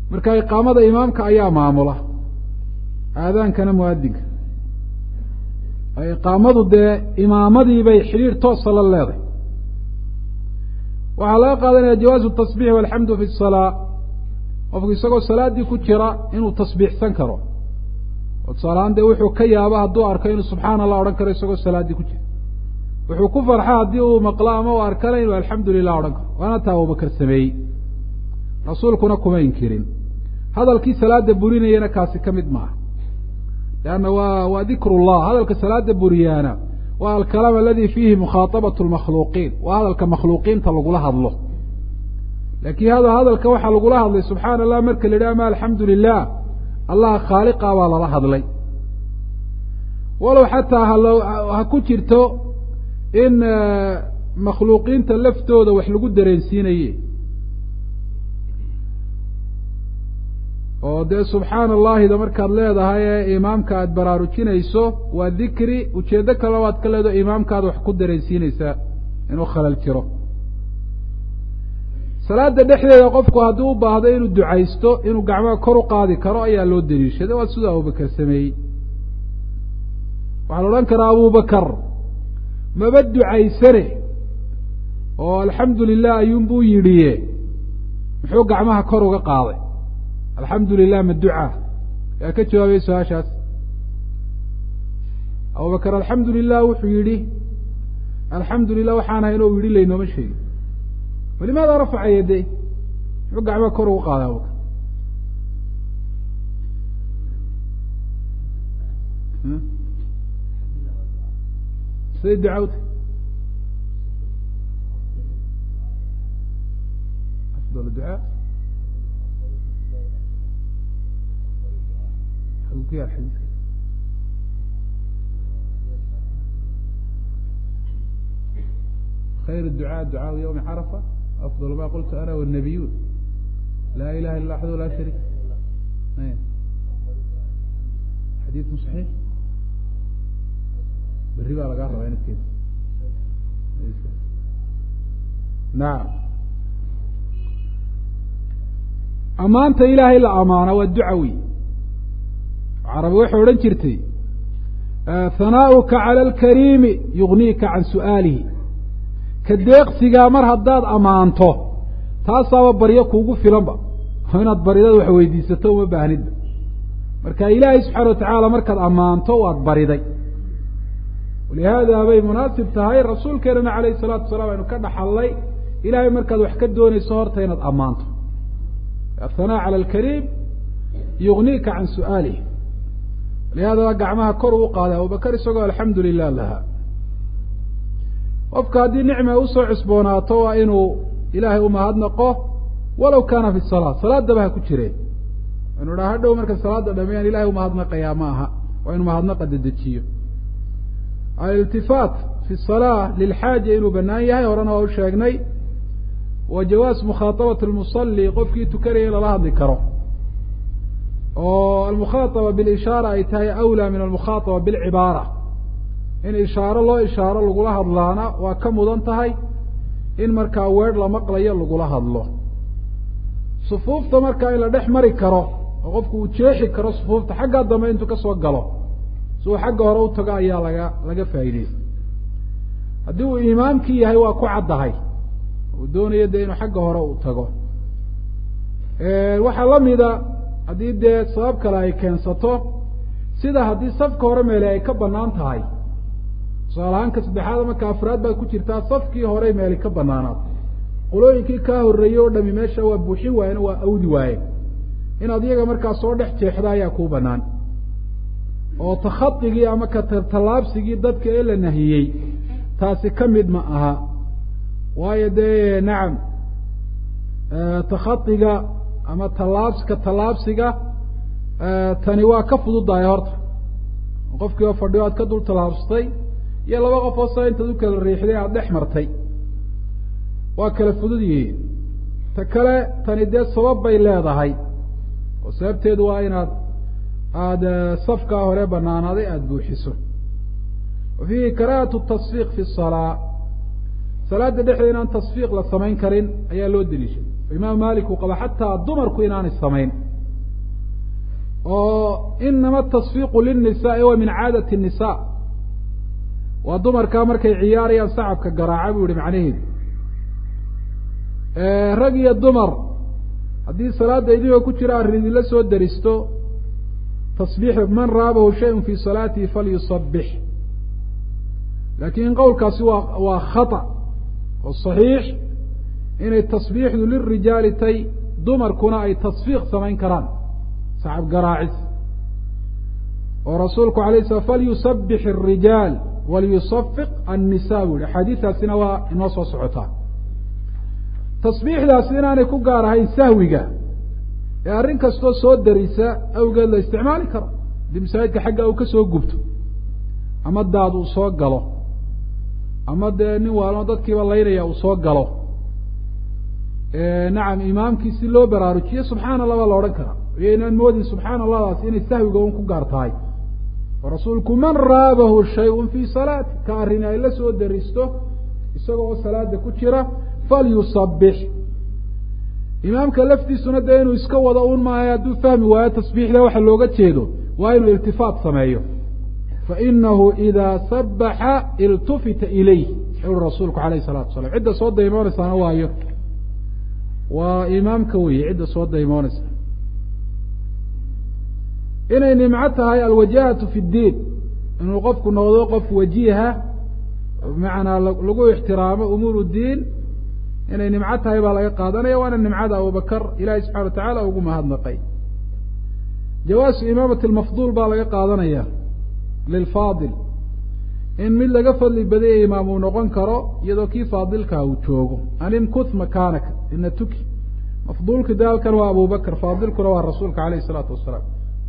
marka iqaamada imaamka ayaa maamula aadaankana muadinka iqaamadu dee imaamadii bay xidhiir toosa la leedahay waxaa laga qaadanaya jawaazu tasbiix walxamdu fi salaa qofku isagoo salaaddii ku jira inuu tasbiixsan karo oo tusaalahaan dee wuxuu ka yaaba hadduu arko inuu subxaana allah odhan karo isagoo salaaddii ku jira wuxuu ku farxa haddii uu maqlo ama uu arkana inuu alxamdu lilah odhan karo waana taa abubakar sameeyey rasuulkuna kuma inkirin hadalkii salaada burinayana kaasi ka mid maaha leanna waa waa dikrullah hadalka salaada buriyaana waa alkalaam aladi fiihi mukhaaطabat lmakhluuqiin waa hadalka makhluuqiinta lagula hadlo laakiin hada hadalka waxaa lagula hadlay subxaana allah marka la yidhaha ama alxamdu lilah allah khaaliqa baa lala hadlay walow xataa halo ha ku jirto in makhluuqiinta laftooda wax lagu dareensiinaye oo dee subxaana allaahida markaad leedahay ee imaamka aada baraarujinayso waa dikri ujeeddo kale waad ka leedaho imaamkaada wax ku dareensiinaysaa inuu khalal jiro salaada dhexdeeda qofku haddii u baahdo inuu ducaysto inuu gacmaha kor u qaadi karo ayaa loo daliishaday waa siduu abubakar sameeyey waxaa la odhan karaa abubakar maba ducaysane oo alxamdu lilah ayuunbuu yidhiye muxuu gacmaha kor uga qaaday alxamdu lilah ma ducaa yaa ka jawaabay su-aashaas abubakar alxamdu lilah wuxuu yidhi alxamdu lilah waxaan ahay inuu yidhi laynooma sheegin walimaada rafaca yaday muxuu gacmaha kor ugu qaaday abubakar siday ducawta afdal ducaa ku yaal xadiiska khayr الducاء ducاء yوم xرفة أfضل ma qلت أna والنبiyun la ilaha iلا axd la sharik xadiiثku صaحيح beri baa lagaa rabaa inadkeeda naam amaanta ilaahay la amaana waa duca wey carabi waxay odhan jirtay hanaa'uka cala alkariimi yugniika can su'aalihi ka deeqsigaa mar haddaad ammaanto taasaaba baryo kuugu filanba oo inaad baridada wax weydiisato uma baahnidba marka ilaahay subxaana watacaala markaad ammaanto waad bariday walihaada bay munaasib tahay rasuulkeenana calayhi salaatu wasalaam aynu ka dhaxallay ilahay markaad wax ka doonayso horta inaad ammaanto athanaa cala alkariim yugniika can su'aalihi lihaadaba gacmaha kor uu qaaday abubakar isagoo alxamdu lilah lahaa qofka haddii nicma usoo cusboonaato waa inuu ilaahay umahadnaqo walow kaana fi salaa salaadaba ha ku jireen inu dhaa hadhow marka salaada dhameeyaan ilahay umahadnaqayaa ma aha waa inu mahadnaqa dedejiyo aliltifaat fi salaa lilxaaja inuu banaan yahay horena waa u sheegnay wa jawaas mukhaaطabat lmusali qofkii tukanaya in lala hadli karo oo almukhaaطaba bilishaara ay tahay awlaa min almukhaaطaba bilcibaara in ishaaro loo ishaaro lagula hadlaana waa ka mudan tahay in markaa weer la maqlayo lagula hadlo sufuufta markaa in la dhex mari karo oo qofku uu jeexi karo sufuufta xaggaa dambe intuu kasoo galo si uu xagga hore u tago ayaa laga laga faa'iideysta haddii uu imaamkii yahay waa ku caddahay uu doonayo dee inuu xagga hore u tago waxaa lamida haddii dee sabab kale ay keensato sida haddii safka hore meele ay ka banaan tahay tusaalahaanka saddexaad marka afraad baad ku jirtaa safkii hore meeli ka banaanaad qolooyinkii kaa horreeyey oo dhami meesha waa buuxin waayeen waa awdi waaye inaad iyaga markaa soo dhex jeexda ayaa kuu banaan oo takhadigii ama ka tallaabsigii dadka ee la nahiyey taasi ka mid ma aha waayo dee nacam takhadiga ama tallaabska tallaabsiga tani waa ka fududahay horta qofkii oo fadhiyo aad ka dul tallaabsatay iyo laba qof oo sa intaad u kala riixday aada dhex martay waa kala fudud yihiin ta kale tani dee sabab bay leedahay oo sababteedu waa inaad aada safkaa hore banaanaaday aada buuxiso wa fiihi karaahatu tasfiiq fi salaa salaada dhexdeeda inaan tasfiiq la samayn karin ayaa loo deliishay imaam malik uu qaba xataa dumarku inaanay samayn oo inama tasfiiqu lilnisaai wa min caadati الnisa waa dumarkaa markay ciyaarayaan sacabka garaaca buu yihi macnaheedu rag iyo dumar haddii salaada idinkoo ku jira arrin idinla soo daristo tasbiix man raabahu shayun fi salaatihi falyusabix laakiin qowlkaasi waa waa khata oo saxiix inay tasbiixdu lirijaali tay dumarkuna ay tasfiiq samayn karaan sacab garaacis oo rasuulku alay slam falyusabix الrijaal waliyusafiq الnisa bu yihi axaadiistaasina waa inoo soo socotaa tasbiixdaasi inaanay ku gaar ahayn sahwiga ee arrin kastoo soo darisa awgeed la isticmaali karo haddii masaajidka xagga uu ka soo gubto ama daad uu soo galo ama dee nin waalmo dadkiiba laynaya uu soo galo nacam imaamkii si loo baraarujiyo subxaana allah baa la odhan karaa iyo inaan moodin subxaana allahdaas inay sahwiga un ku gaar tahay oo rasuulku man raabahu shay-un fii salaati ka arrin ay la soo daristo isagoo salaada ku jira falyusabix imaamka laftiisuna dee inuu iska wado un maahay hadduu fahmi waayo tasbiixda waxa looga jeedo waa inuu iltifaat sameeyo fainahu idaa sabaxa iltufita ilayh uri rasuulku alayh الsalatu wasalam cidda soo daymoonaysaana waayo waa imaamka weeye cidda soo daymoonaysa inay nimco tahay alwajahatu fi اdiin inuu qofku noqdo qof wajiha bimacnaa lagu ixtiraamo umuur diin inay nimco tahay baa laga qaadanaya waana nimcada abubakar ilahi subxana wa tacala ugu mahadnaqay jawaasu imaamati lmafduul baa laga qaadanaya lilfaadil in mid laga fadli badaya imaam uu noqon karo iyadoo kii faadilkaa uu joogo animkuth makaanaka ina tuki mafduulka daalkan waa abu bakr faadilkuna waa rasuulka alayh isalaatu wasalaam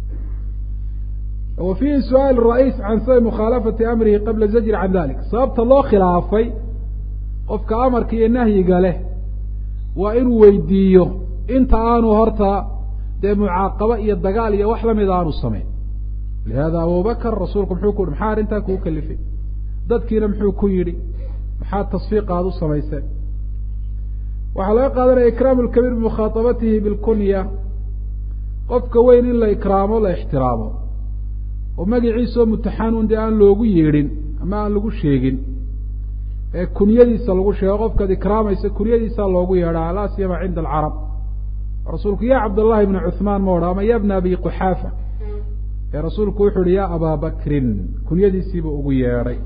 wa fiihi su-aal ra-iis can sabi mukhaalafati amrihi qabla zajri can dalik sababta loo khilaafay qofka amarka iyo nahyiga leh waa inuu weydiiyo inta aanu horta dee mucaaqabo iyo dagaal iyo wax lamida aanu samayn lihada abubakr rasuulku muxuu ku maxaa arrintaa kuu kalifay dadkiina muxuu ku yidhi maxaa tasfiiqa aad u samayseen waxaa laga qaadanaya ikraamu lkabiir bimukhaaabatihi bilkunya qofka weyn in la ikraamo la ixtiraamo oo magaciisao mutaxanuun dee aan loogu yeedhin ama aan lagu sheegin ee kunyadiisa lagu sheego qofkaad ikraamaysa kunyadiisaa loogu yeedhaa laa siyama cinda alcarab rasuulku ya cabdاllahi bna cuثmaan ma odha ama ya bna abi quxaafa ee rasuulku wuxu uhi ya abaa bakrin kunyadiisiiba ugu yeedhay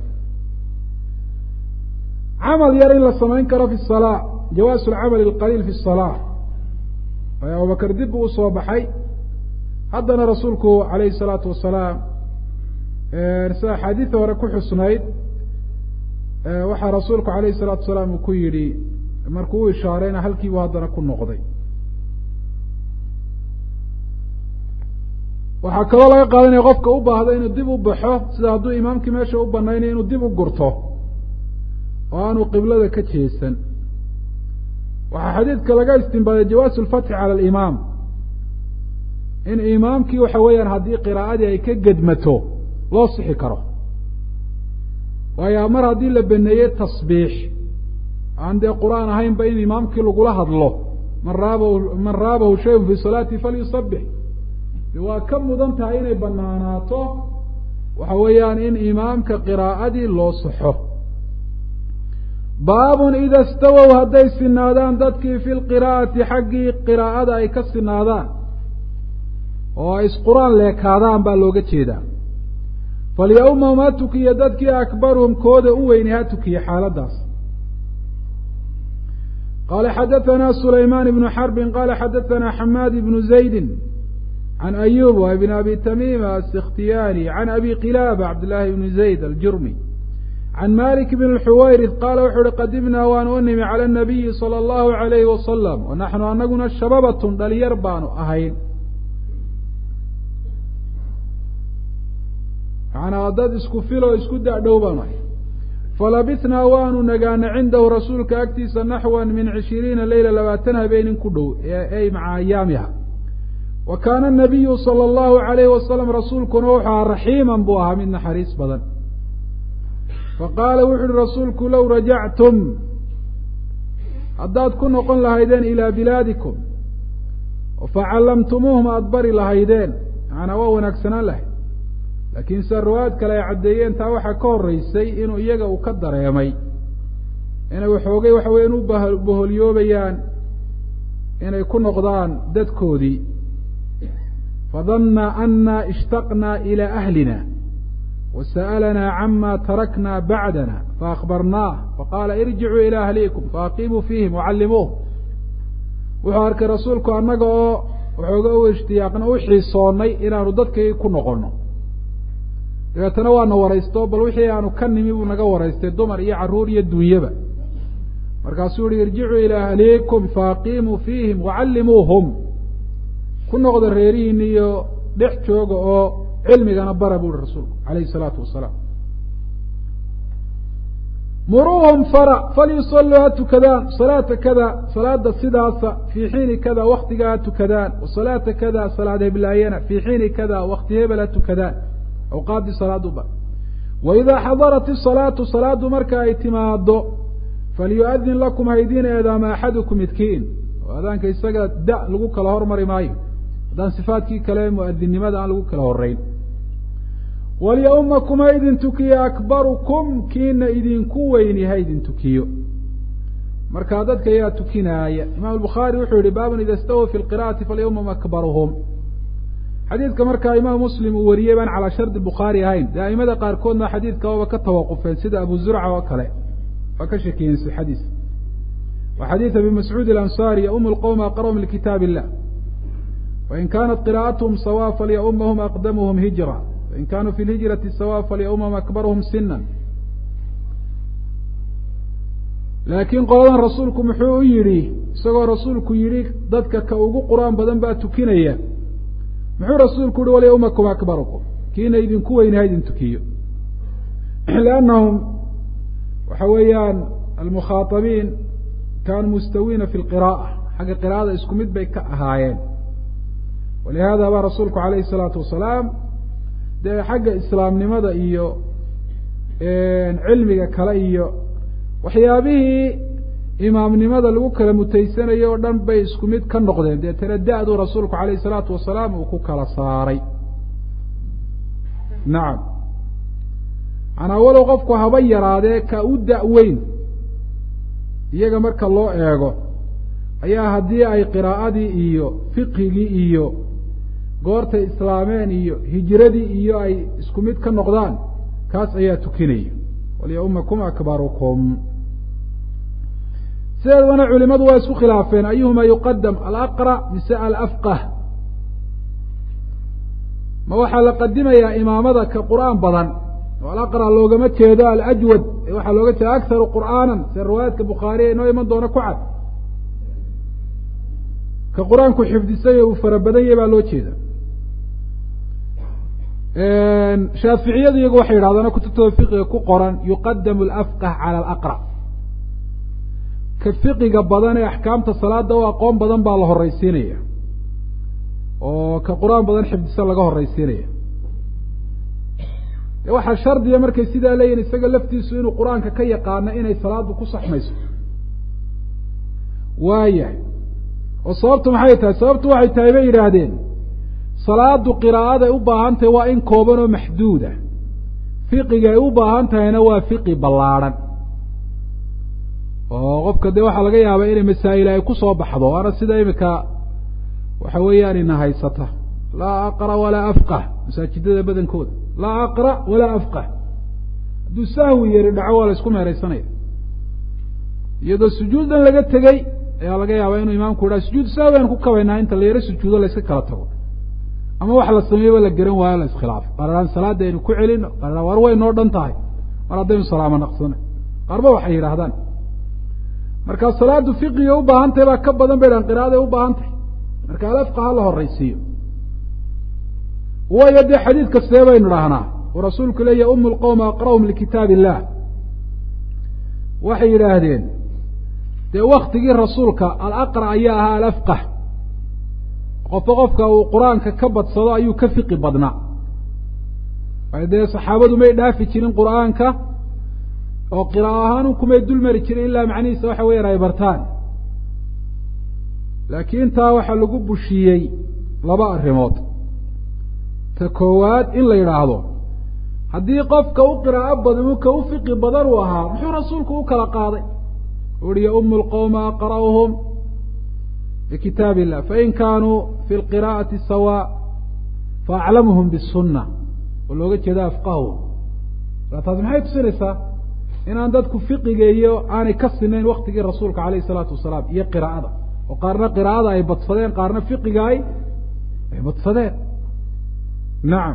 camal yar in la samayn karo fi الsalaa jawaasu lcamali اlqaliil fi الsalaa waayo abubakr dib buu usoo baxay haddana rasuulku alayhi الsalaatu wasalaam sida axaadiida hore ku xusnayd waxaa rasuulku alayhi الsalaatu wasalaam uu ku yidhi markuu u ishaarayna halkiibuu haddana ku noqday waxaa kaloo laga qaadanaya qofka u baahda inuu dib u baxo sida hadduu imaamkii meesha u banaynaya inuu dib u gurto oo aanu qiblada ka jeesan waxaa xadiidka laga istinbaaday jawaasu lfatxi cala alimaam in imaamkii waxa weeyaan haddii qiraa'adii ay ka gedmato loo sixi karo waayo mar haddii la beneeyey tasbiix aan dee qur-aan ahaynba in imaamkii lagula hadlo man raabahu man raabahu shayun fi salaati falyusabix waa ka mudan tahay inay banaanaato waxa weeyaan in imaamka qiraa'adii loo saxo baabun ida stawow hadday sinaadaan dadkii fi lqiraa'ati xaggii qiraa'ada ay ka sinaadaan oo ay isqur-aan leekaadaan baa looga jeedaa falyawma ma tukiya dadkii akbaruhum kooda u weyni ha tukiya xaaladaas qala xadaثana sulayman ibnu xarbin qala xadaثana xamaad ibnu zaydi can ayub wa ibn abi tamima asikhtiyani can abi qilaaba cabd llahi ibni zayd aljurmi can malik bn xuwayris qaala wuxu uhi qadimnaa waan u nimi cala nabiyi salى allahu alayhi wasalam wa naxnu anaguna shababatun dhalinyar baanu ahayn manaa dad isku filo isku dadhow baanu ahay falabitnaa waanu nagaana cindahu rasuulka agtiisa naxwan min cishiriina leyla labaatan habeenin ku dhow ey maca ayaamiha wa kaana nabiyu sala allahu alayhi wasalam rasuulkuna wuxuu ahaa raxiiman buu ahaa mid naxariis badan faqaala wuxu uhi rasuulku low rajactum haddaad ku noqon lahaydeen ilaa bilaadikum facallamtumuuhum aada bari lahaydeen macanaa waa wanaagsanaan lahayd laakiin se riwaayad kale ay caddeeyeen taa waxaa ka horreysay inuu iyaga uu ka dareemay inay waxoogay waxa weya u boholyoobayaan inay ku noqdaan dadkoodii fadanna ana ishtaqnaa ilaa ahlina wasa'alanaa cama tarakna bacdana faakbarnaah faqaala irjicuu ilaa ahliikum faaqimuu fiihim wacallimuuh wuxuu arkay rasuulku annaga oo waxooga u ishtiyaaqna u xiisoonnay inaanu dadkii ku noqonno dabeetana waana waraysto bal wixii aanu ka nimi buu naga waraystay dumar iyo carruur iyo dunyaba markaasuu yihi irjicuu ilaa ahliikum faaqimuu fiihim wacallimuuhum ku noqda reerihiina iyo dhex jooga oo cilmigana bara bu uhi rasuulku calayhi salaatu wasalaam muruuhum fara falyusalluu ha tukadaan salaata kada salaada sidaasa fii xiini kada waktiga ha tukadaan wasalaata kada salaad heblaayana fii xiini kada wakti hebel ha tukadaan awqaaddii salaaduba wa idaa xadarat isalaatu salaadu marka ay timaado falyu'adin lakum haydiin eedaama axadukum midkiin oo adaanka isaga da lagu kala hormari maayo haddaan sifaadkii kale mu'adinnimada aan lagu kala horeyn walyaumakum ha idin tukiyo akbarukum kiina idinku weyni ha idin tukiyo markaa dadka ayaa tukinaaya imaam albukhaari wuxuu yihi baabun ida stawow fi lqira'ati falyawmum akbaruhum xadiidka markaa imaam muslim uu wariyey baan calaa shardi bukhaari ahayn dee aimada qaarkoodna xadiidka waaba ka tawaqufeen sida abu zurca oo kale waa ka shakiyeen sixadiis wa xadiid abi mascuud alansaari yaum lqowm aqrahum likitaab illah wain kaanat qira'atuhum sawa falyaumahum aqdamuhum hijra wain kanuu fi lhijrati sawa falyaumahum akbaruhum sinan laakiin qoladan rasuulku muxuu u yidhi isagoo rasuulku yidhi dadka ka ugu qur-aan badan baa tukinaya muxuu rasuulku yihi walyaumakum akbarukum kiina idinku weyni ha idin tukiyo liannahum waxa weeyaan almukhaatabiin kaanuu mustawiina fi lqira'a xagga qira'ada isku mid bay ka ahaayeen walihada baa rasuulku calayhi salaatu wasalaam dee xagga islaamnimada iyo cilmiga kale iyo waxyaabihii imaamnimada lagu kala mutaysanayo o dhan bay isku mid ka noqdeen deetana da-du rasuulku calayhi salaatu wasalaam uu ku kala saaray nacam manaa walow qofku haba yaraadee ka u da-weyn iyaga marka loo eego ayaa haddii ay qiraa'adii iyo fiqhigii iyo goortay islaameen iyo hijradii iyo ay isku mid ka noqdaan kaas ayaa tukinaya walyaumakum akbarukum sideedana culimadu waa isku khilaafeen ayuhuma yuqadam alaqra mise alafqah ma waxaa la qadimayaa imaamada ka qur'aan badan oo alaqra loogama jeedo alajwad ee waxaa looga jeeda akharu qur'aanan sida riwaayaadka bukhaariya inoo iman doona ku cad ka qur-aanku xifdisay uu fara badan yahy baa loo jeeda shaaficiyadu iyagu waxay yidhahdaan kutubtooda fiqiga ku qoran yuqadamu alafqah cala alaqra ka fiqiga badan ee axkaamta salaada u aqoon badan baa la horreysiinaya oo ka qur-aan badan xifdisa laga horreysiinaya de waxaa shardiya markay sidaa leeyihin isaga laftiisu inuu qur-aanka ka yaqaano inay salaadu ku saxmayso waayahay oo sababtu maxay tahay sababtu waxay tahay bay yidhaahdeen salaadu qiraa'aday u baahan tahay waa in kooban oo maxduud ah fiqiga ay u baahan tahayna waa fiqi ballaadhan oo qofka dee waxaa laga yaabaa inay masaa'il ay ku soo baxdo waana sida imika waxa weeyaan ina haysata laa aqra walaa afqah masaajidada badankooda laa aqra walaa afqah hadduu sahwi yari dhaco waa la isku meeraysanaya iyadoo sujuuddan laga tegey ayaa laga yaabaa inuu imaamku yidhaha sujuud sahwi aan ku kabaynaa inta la yaro sujuudo la iska kala tago ama wax la sameeyeba la garan waayo la iskhilaafo qaaraan salaada aynu ku celino qaaraan war way noo dhan tahay mar haddaynu salaamo naqsana qaarba waxay yidhaahdaan markaa salaadu fiqiga u baahan tahay baa ka badan bay dhahan qira'aday u baahan tahay marka alafqa ha la horraysiiyo waayo dee xadiid kastee baynu dhahnaa uu rasuulku leeyahy umu lqowma aqra'hum likitaab illah waxay yidhaahdeen dee waktigii rasuulka alaqra ayaa ahaa alafqah qofka qofka uu qur-aanka ka badsado ayuu ka fiqi badnaa waayo dee saxaabadu may dhaafi jirin qur-aanka oo qira'a ahaan kumay dul mari jirin ilaa macnihiisa waxa weeyaan ay bartaan laakiin taa waxaa lagu bushiyey laba arrimood ta koowaad in la yidhaahdo haddii qofka u qiraa'o badan ka u fiqi badan uu ahaa muxuu rasuulku u kala qaaday uhi ya umu lqowma aqra'uhum bikitaab illah fain kaanuu fi lqiraa'ati sawa faaclamuhum bisunna oo looga jeeda afqahu taasi maxay tusinaysaa inaan dadku fiqiga iyo aanay ka sinayn waktigii rasuulka alayh salaatu wasalaam iyo qiraa'ada oo qaarna qiraa'ada ay badsadeen qaarna fiqiga ay ay badsadeen nacam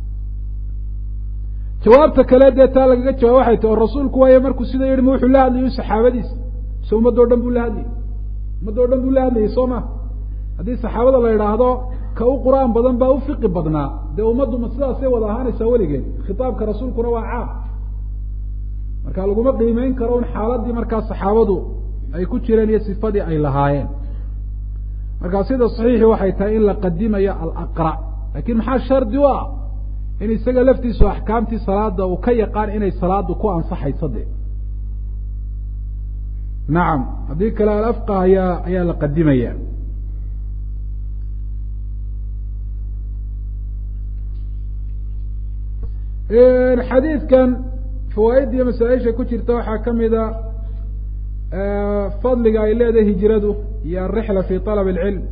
jawaabta kale dee taa lagaga jawaab waxay tahi oo rasuulku waayo markuu sida yihi ma wuxuu la hadlayo saxaabadiisa mise ummadoo dhan buu la hadlayay ummadoo dhan buu la hadlayay soo ma haddii saxaabada la idhaahdo ka u qur-aan badan baa u fiqi badnaa dee ummaddu ma sidaasay wada ahaanaysaa weligeed khitaabka rasuulkuna waa caam marka laguma qiimeyn karo un xaaladii markaa saxaabadu ay ku jireen iyo sifadii ay lahaayeen markaa sida saxiixi waxay tahay in la qadimayo alaqra laakiin maxaa shardi u ah in isaga laftiisu axkaamtii salaada uu ka yaqaan inay salaadu ku ansaxayso de nacam haddii kale alafqa ayaa ayaa la qadimaya xadiidkan fawaaid iyo masaaisha ku jirta waxaa kamid a fadliga ay leedahay hijradu iyo alrixla fi طalab اlcilm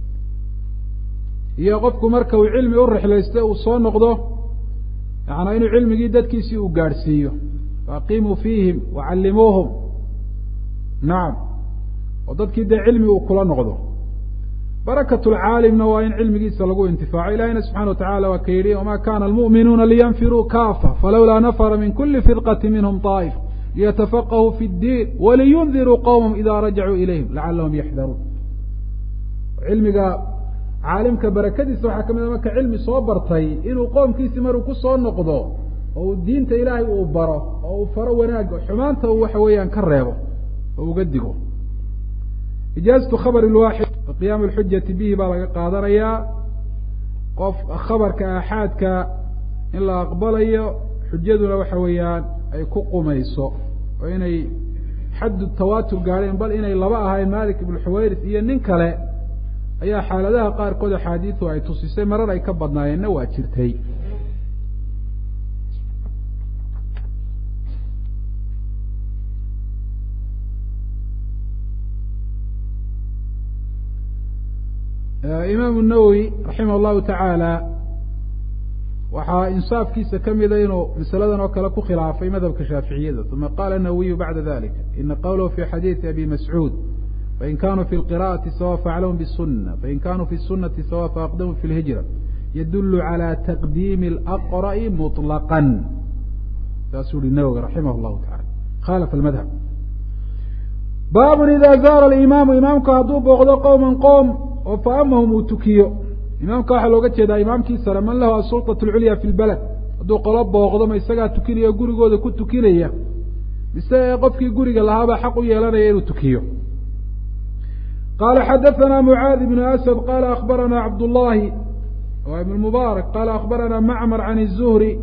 iyo qofku marka uu cilmi u rixlaysto uu soo noqdo yaana inuu cilmigii dadkiisii uu gaadhsiiyo faaqimuu fiihim wacallimuuhum nacam oo dadkii dee cilmi uu kula noqdo barakat lcaalimna waa in cilmigiisa lagu intifaaco ilahina subxana wa tacala waa ka yidhi wama kana almu'minuuna liyanfiruu kaafa falawlaa nafra min kuli firqati minhm طaa'if liyatafaqahuu fi اddiin waliyundiruu qowmahum ida rajacuu ilayhim lacalahum yaxdaruun cilmiga caalimka barakadiisa waxaa ka mid a marka cilmi soo bartay inuu qoomkiisi maruu ku soo noqdo oo uu diinta ilaahay uu baro oo uu faro wanaagga xumaanta uu waxa weeyaan ka reebo oo uga digo ijaazatu khabr lwaaxid qiyaam lxujati bihi baa laga qaadanayaa qof khabarka aaxaadka in la aqbalayo xujaduna waxa weeyaan ay ku qumayso oo inay xaddu tawaatur gaadheen bal inay laba ahayn malik ibnu xuwayris iyo nin kale ayaa xaaladaha qaarkood axaadiidu ay tusisay marar ay ka badnaayeenna waa jirtay imaamu nawowi raximah llahu tacaala waxaa insaafkiisa kamida inuu masaladan oo kale ku khilaafay madhabka shaaficiyada uma qala nawiyu bacda dalika ina qawlahu fi xadiidi abi mascuud fain kanuu fi lqira'ati sawa faaclamu bisuna fain kanuu fi sunati sawa faaqdamu fi lhijra yadulu calى taqdiimi alaqra'i muطlaqan saasuu yihi nawowi raximah llahu taala khalafa almadhab baabun ida zaara alimaamu imaamku hadduu booqdo qowma qowm oo faamahum uu tukiyo imaamka waxaa looga jeedaa imaamkii sare man lahu asulطaة اlculya fi lbaled hadduu qolo booqdo ma isagaa tukinaya o gurigooda ku tukinaya mise qofkii guriga lahaabaa xaq u yeelanaya inuu tukiyo qala xadaثna mucaad ibn asad qala akbarana cabdullahi wa ibn mubaarak qala akbarana macmar can الzuhri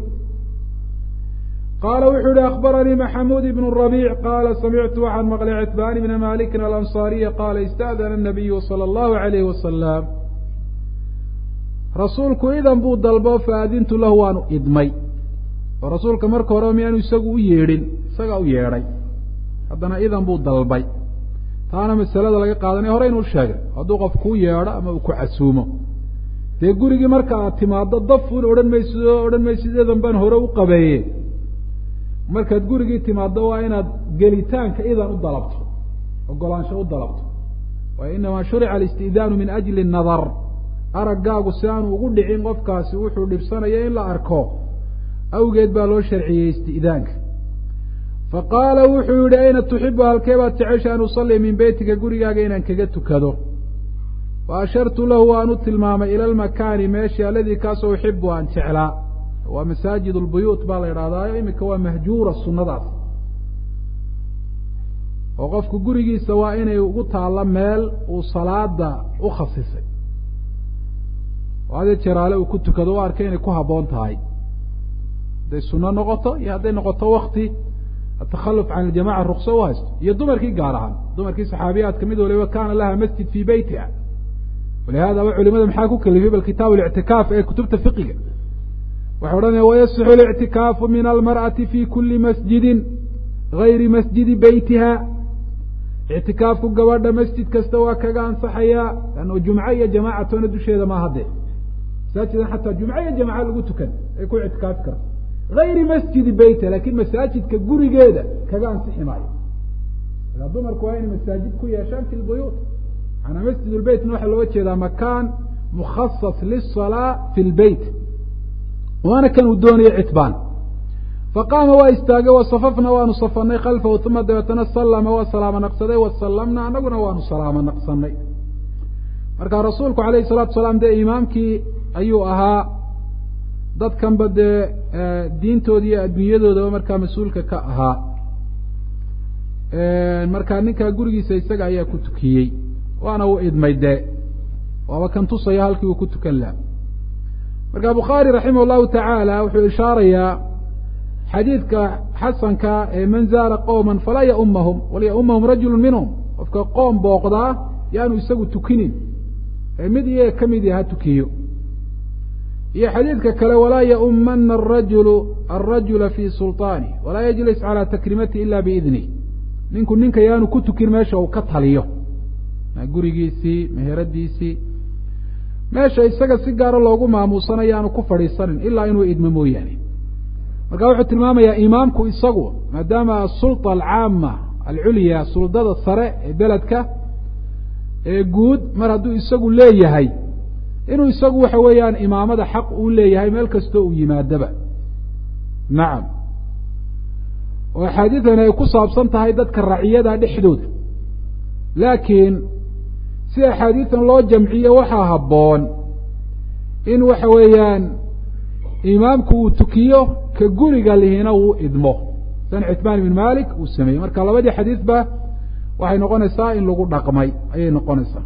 qala wuxuu yihi akbaranii maxamuud ibn rabic qala samictu waxaan maqlay citbaan ibna malikin alanصariya qala ista'dana الnabiyu salى اllahu alayh wasalam rasuulku idan buu dalbo faadintu lahu waanu idmay oo rasuulka marka hore miyaanu isagu u yeedhin isagaa u yeedhay haddana idan buu dalbay taana masalada laga qaadanaya hore inuu sheegay hadduu qof kuu yeedho ama uu ku casuumo dee gurigii marka aad timaado dafuun odhan maysid oo odhan maysid idan baan hore u qabeeye markaad gurigii timaado waa inaad gelitaanka idan u dalabto ogolaansho u dalabto waayo inamaa shurica alisti'daanu min ajli nadar araggaagu si aanu ugu dhicin qofkaasi wuxuu dhibsanaya in la arko awgeed baa loo sharciyey isti'daanka faqaala wuxuu yihi ayna tuxibu halkee baad jecesha an usalli min beytika gurigaaga inaan kaga tukado wa ashartu lahu waan u tilmaamay ila lmakaani meeshii aladii kaasoo uxibu aan jeclaa waa masaajid lbuyuut baa la idhahdaayo iminka waa mahjuura sunnadaas oo qofku gurigiisa waa inay ugu taallo meel uu salaada u khasisay oo hadee jeraale uu ku tukado u arkay inay ku habboon tahay hadday sunno noqoto iyo hadday noqoto wakti atakhaluf can aljamaca rukso u haysto iyo dumarkii gaar ahaan dumarkii saxaabiyaadka mid waliba kaana laha masjid fii beytiha walihadaba culimada maxaa ku kelifay bal kitaabu lictikaaf ee kutubta fiqiga waxay odhanaya wayasixu اlictikaafu min almarأati fi kuli masjidi gayri masjidi beytiha ictikaafku gabadha masjid kasta waa kaga ansaxayaa lanno jumco iyo jamaacatoona dusheeda ma hadde masaajidan xataa jumco iyo jamaca lagu tukan ay ku ictikaafi karto gayri masjidi beytiha lakin masaajidka gurigeeda kaga ansixi maayo markaa dumarku waa inay masaajid ku yeeshaan fi lbuyuut maanaa masjid lbeytna waxaa looga jeedaa makaan mukhasas liلsalaa fi lbeyt waana kan uu doonaya citbaan faqaama waa istaagay wasafafna waanu safanay khalfahu uma dabeetana sallama waa salaamo naqsaday wasallamna anaguna waanu salaamo naqsanay marka rasuulku alayhi salatu salaam dee imaamkii ayuu ahaa dadkanba dee diintooda iyo adduunyadoodaba markaa mas-uulka ka ahaa markaa ninkaa gurigiisa isaga ayaa ku tukiyey waana uu idmay dee waaba kan tusaya halkii uu ku tukan laha marka bukhaari raximah llahu tacaala wuxuu ishaarayaa xadiidka xasanka ee man zaara qowma falaa yaumahum walyaumahum rajulu minhum qofka qoom booqdaa yaanu isagu tukinin ee mid iyaga ka mid ha tukiyo iyo xadiidka kale walaa yaumana arajulu alrajula fi sulطaanih walaa yajlis calى takrimati ila biidnih ninku ninka yaanu ku tukin meesha uu ka taliyo gurigiisii meheradiisii meesha isaga si gaaro loogu maamuusanayo aanu ku fadhiisanin ilaa inuu idmo mooyaane marka wuxuu tilmaamayaa imaamku isagu maadaama asulطa alcaama alculya suldada sare ee beledka ee guud mar hadduu isagu leeyahay inuu isagu waxa weeyaan imaamada xaq uu leeyahay meel kastoo uu yimaadaba nacam oo axaadiidani ay ku saabsan tahay dadka raciyada dhexdooda laakiin si axaadiidan loo jamciyo waxaa habboon in waxa weeyaan imaamku uu tukiyo ka guriga lihina uu idmo san citmaan ibn malik uu sameeyey marka labadii xadiidba waxay noqonaysaa in lagu dhaqmay ayay noqonaysaa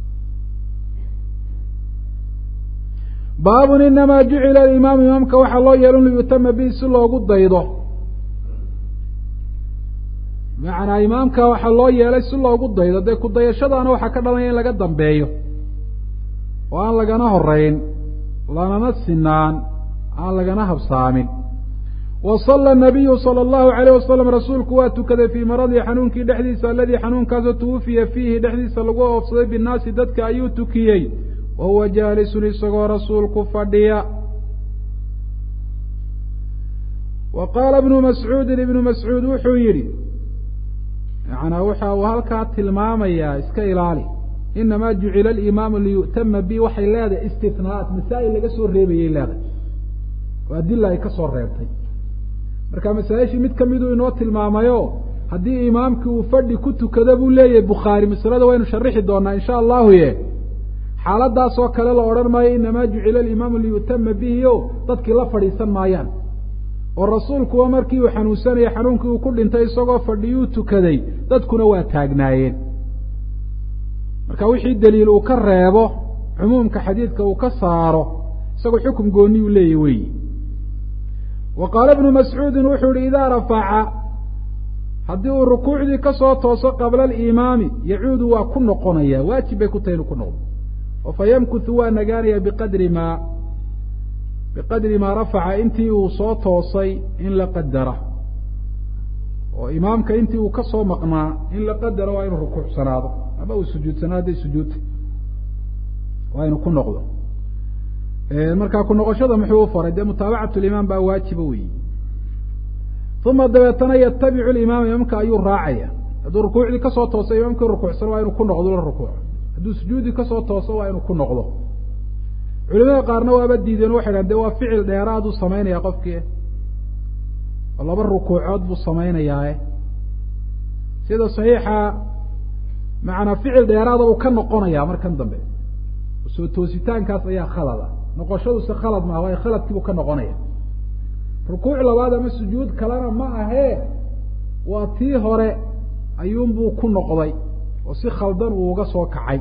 baabun inamaa jucila alimaamu imaamka waxaa loo yeelo liyutama bihi si loogu daydo macanaa imaamka waxaa loo yeelay si loogu daydo dee kudayashadaana waxaa ka dhalanaya in laga dambeeyo oo aan lagana horeyn lanana sinaan aan lagana habsaamin wa sala nabiyu sala allahu alayh wasalam rasuulku waa tukaday fii maradii xanuunkii dhexdiisa aladii xanuunkaasoo tuwufiya fiihi dhexdiisa lagu oofsaday binnaasi dadka ayuu tukiyey wa huwa jaalisun isagoo rasuulku fadhiya wa qaala ibnu mascuudin ibnu mascuud wuxuu yidhi macnaa waxa uu halkaa tilmaamayaa iska ilaali inamaa jucila alimaamu liyu'tama bi waxay leedahay istinaat masaa'il laga soo reebayay leedahay oo adila ay ka soo reebtay marka masaa-ishii mid kamiduu inoo tilmaamayo haddii imaamkii uu fadhi ku tukado buu leeyahay bukhaari masalada waynu sharixi doonaa insha allahu ye xaaladaasoo kale la odhan maayo inamaa jucila alimaamu liyu'tama bihi o dadkii la fadhiisan maayaan oo rasuulkuwa markii uu xanuunsanayay xanuunkii uu ku dhintay isagoo fadhiyuu tukaday dadkuna waa taagnaayeen marka wixii daliil uu ka reebo cumuumka xadiidka uu ka saaro isagoo xukum gooni uu leeyahy weyi wa qaala ibnu mascuudin wuxuu yihi idaa rafaca haddii uu rukuucdii kasoo tooso qabla alimaami yacuudu waa ku noqonaya waajib bay ku tahay inuu ku noqdo oo fa yamkuthu waa nagaanaya biqadri maa biqadri maa rafaca intii uu soo toosay in la qadara oo imaamka intii uu kasoo maqnaa in la qadaro waa inuu rukuucsanaado ama uu sujuudsanaado hadday sujuudta waa inuu ku noqdo markaa ku noqoshada muxuu u faray dee mutaabacatu limaam baa waajiba weyi uma dabeetana yatabicu limaama imaamka ayuu raacaya hadduu rukuucdii kasoo tooso imaamkii rukuucsan waa inuu ku noqdo la rukuuco hadduu sujuudii kasoo tooso waa inuu ku noqdo culimada qaarna waaba diideen waxay dhahan de waa ficil dheeraaduu samaynaya qofkii oo laba rukuucood buu samaynayaae sida saxiixa macanaa ficil dheeraada uu ka noqonaya markan dambe soo toositaankaas ayaa khalada noqoshaduse khalad maaha waayo khaladkiibuu ka noqonaya rukuuc labaad ama sujuud kalena ma ahee waa tii hore ayuunbuu ku noqday oo si khaldan uu uga soo kacay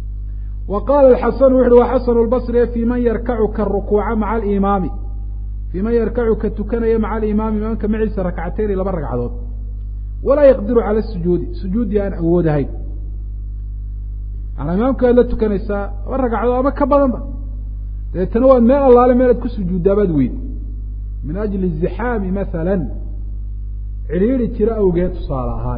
wa qaala alxasanu wuxu uhi waa xasanu lbasri fi man yarkacu karukuuca maca alimaami fii man yarkacu ka tukanaya maca alimaami imaamka maciisa rakcatayni laba ragcadood walaa yaqdiru cala sujuudi sujuuddii aan awoodahayn maanaa imaamka waad la tukanaysaa laba ragcadood ama ka badanba dabeetana waad meel allaale meelaad ku sujuuddaabaad weydi min ajli zixaami masalan cidhiiri jiro awgeed tusaale ahaan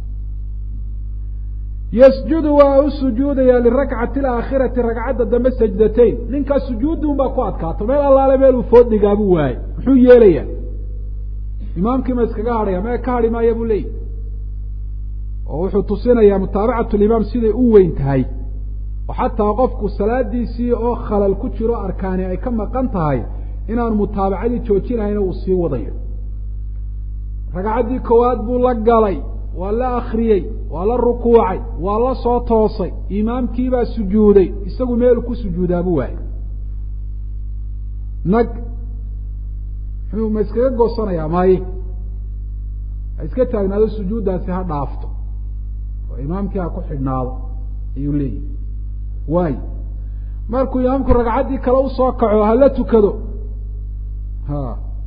yasjudu waa u sujuudayaa lirakcati alaakhirati ragcadda dambe sajdatayn ninkaas sujuuddi un baa ku adkaato meel allaale meel uu food dhigaabuu waayey muxuu yeelayaa imaamkii ma iskaga hadhaya mee ka hadhi maaya buu leeyahy oo wuxuu tusinayaa mutaabacatu limaam siday u weyn tahay oo xataa qofku salaadiisii oo khalal ku jiro arkaani ay ka maqan tahay inaanu mutaabacadii joojinahayna uu sii wadayo ragcaddii koowaad buu la galay waa la akriyey waa la rukuucay waa la soo toosay imaamkiibaa sujuuday isagu meelu ku sujuudaabuu waayay nag muxuu ma iskaga goosanayaa maaye ha iska taagnaado sujuuddaasi ha dhaafto oo imaamkii ha ku xidhnaado ayuu leeyahy waay markuu imaamku ragcaddii kale usoo kaco hala tukado ha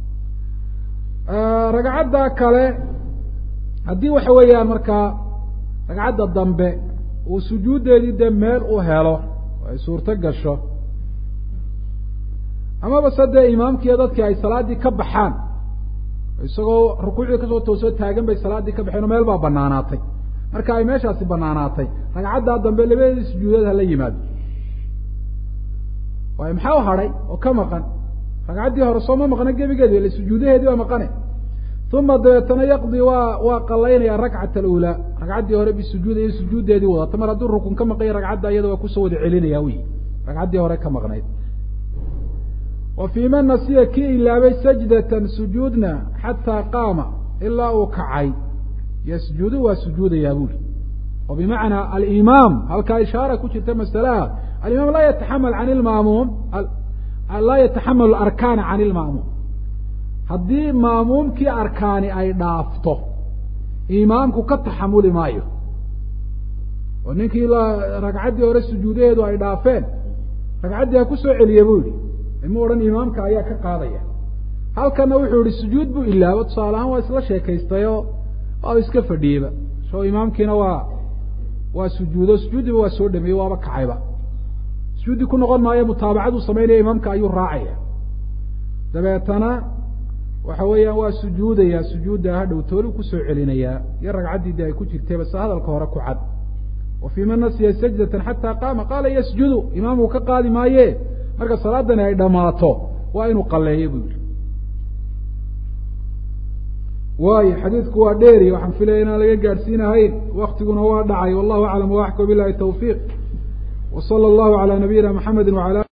ragcadda kale haddii waxa weeyaan markaa ragcadda dambe uu sujuuddeedii dee meel u helo oo ay suurto gasho amaba se dee imaamkiiyo dadkii ay salaaddii ka baxaan isagoo rukuucdii kasoo toosoo taagan bay salaaddii ka baxeen oo meel baa banaanaatay marka ay meeshaasi banaanaatay ragcaddaa dambe labadeedii sujuudeed hala yimaado waayo maxaa u hadhay oo ka maqan ragcaddii hore soo ma maqna gebigeedi ile sujuudaheedii baa maqane uma dabeetana yaqdi waa waa qalaynaya rakcat alula ragcaddii hore bisujuud iyo sujuuddeedii wadata mar hadduu rukun ka maqanya ragcadda iyada waa kusoo wada celinaya wy ragcaddii hore ka maqnayd wa fii man nasiya kii ilaabay sajdatan sujuudna xataa qaama ilaa uu kacay yasjudu waa sujuudayaa buri oo bimacnaa alimaam halkaa ishaara ku jirta masalaha alimaam laa yataxamal can ilmaamuum laa yataxamalu arkaana can ilmaamuum haddii maamuumkii arkaani ay dhaafto imaamku ka taxamuli maayo oo ninkii ragcaddii hore sujuudaheedu ay dhaafeen ragcaddii ha ku soo celiye buu yihi ima odhan imaamka ayaa ka qaadaya halkana wuxuu yihi sujuud buu ilaabo tusaale ahaan waa isla sheekaystayoo waa iska fadhiyeyba so imaamkiina waa waa sujuudo sujuuddiiba waa soo dhameeyey waaba kacayba sujuudi ku noqon maayo mutaabacaduu samaynaya imaamka ayuu raacaya dabeetana waxa weeyaan waa sujuudaya sujuudda hadhow toolu kusoo celinayaa iyo ragcaddii de ay ku jirtayba se hadalka hore ku cad wa fii man nasiya sajdatan xataa qaama qaala yasjudu imaamku ka qaadi maaye marka salaadani ay dhammaato waa inuu qaleeyo buu yihi waayo xadiidku waa dheeri waxaan filaya inaan laga gaadhsiinahayn waktiguna waa dhacay wallahu aclam waaxka bilahi tawfiiq wa sala allahu calaa nabiyina maxamedi wala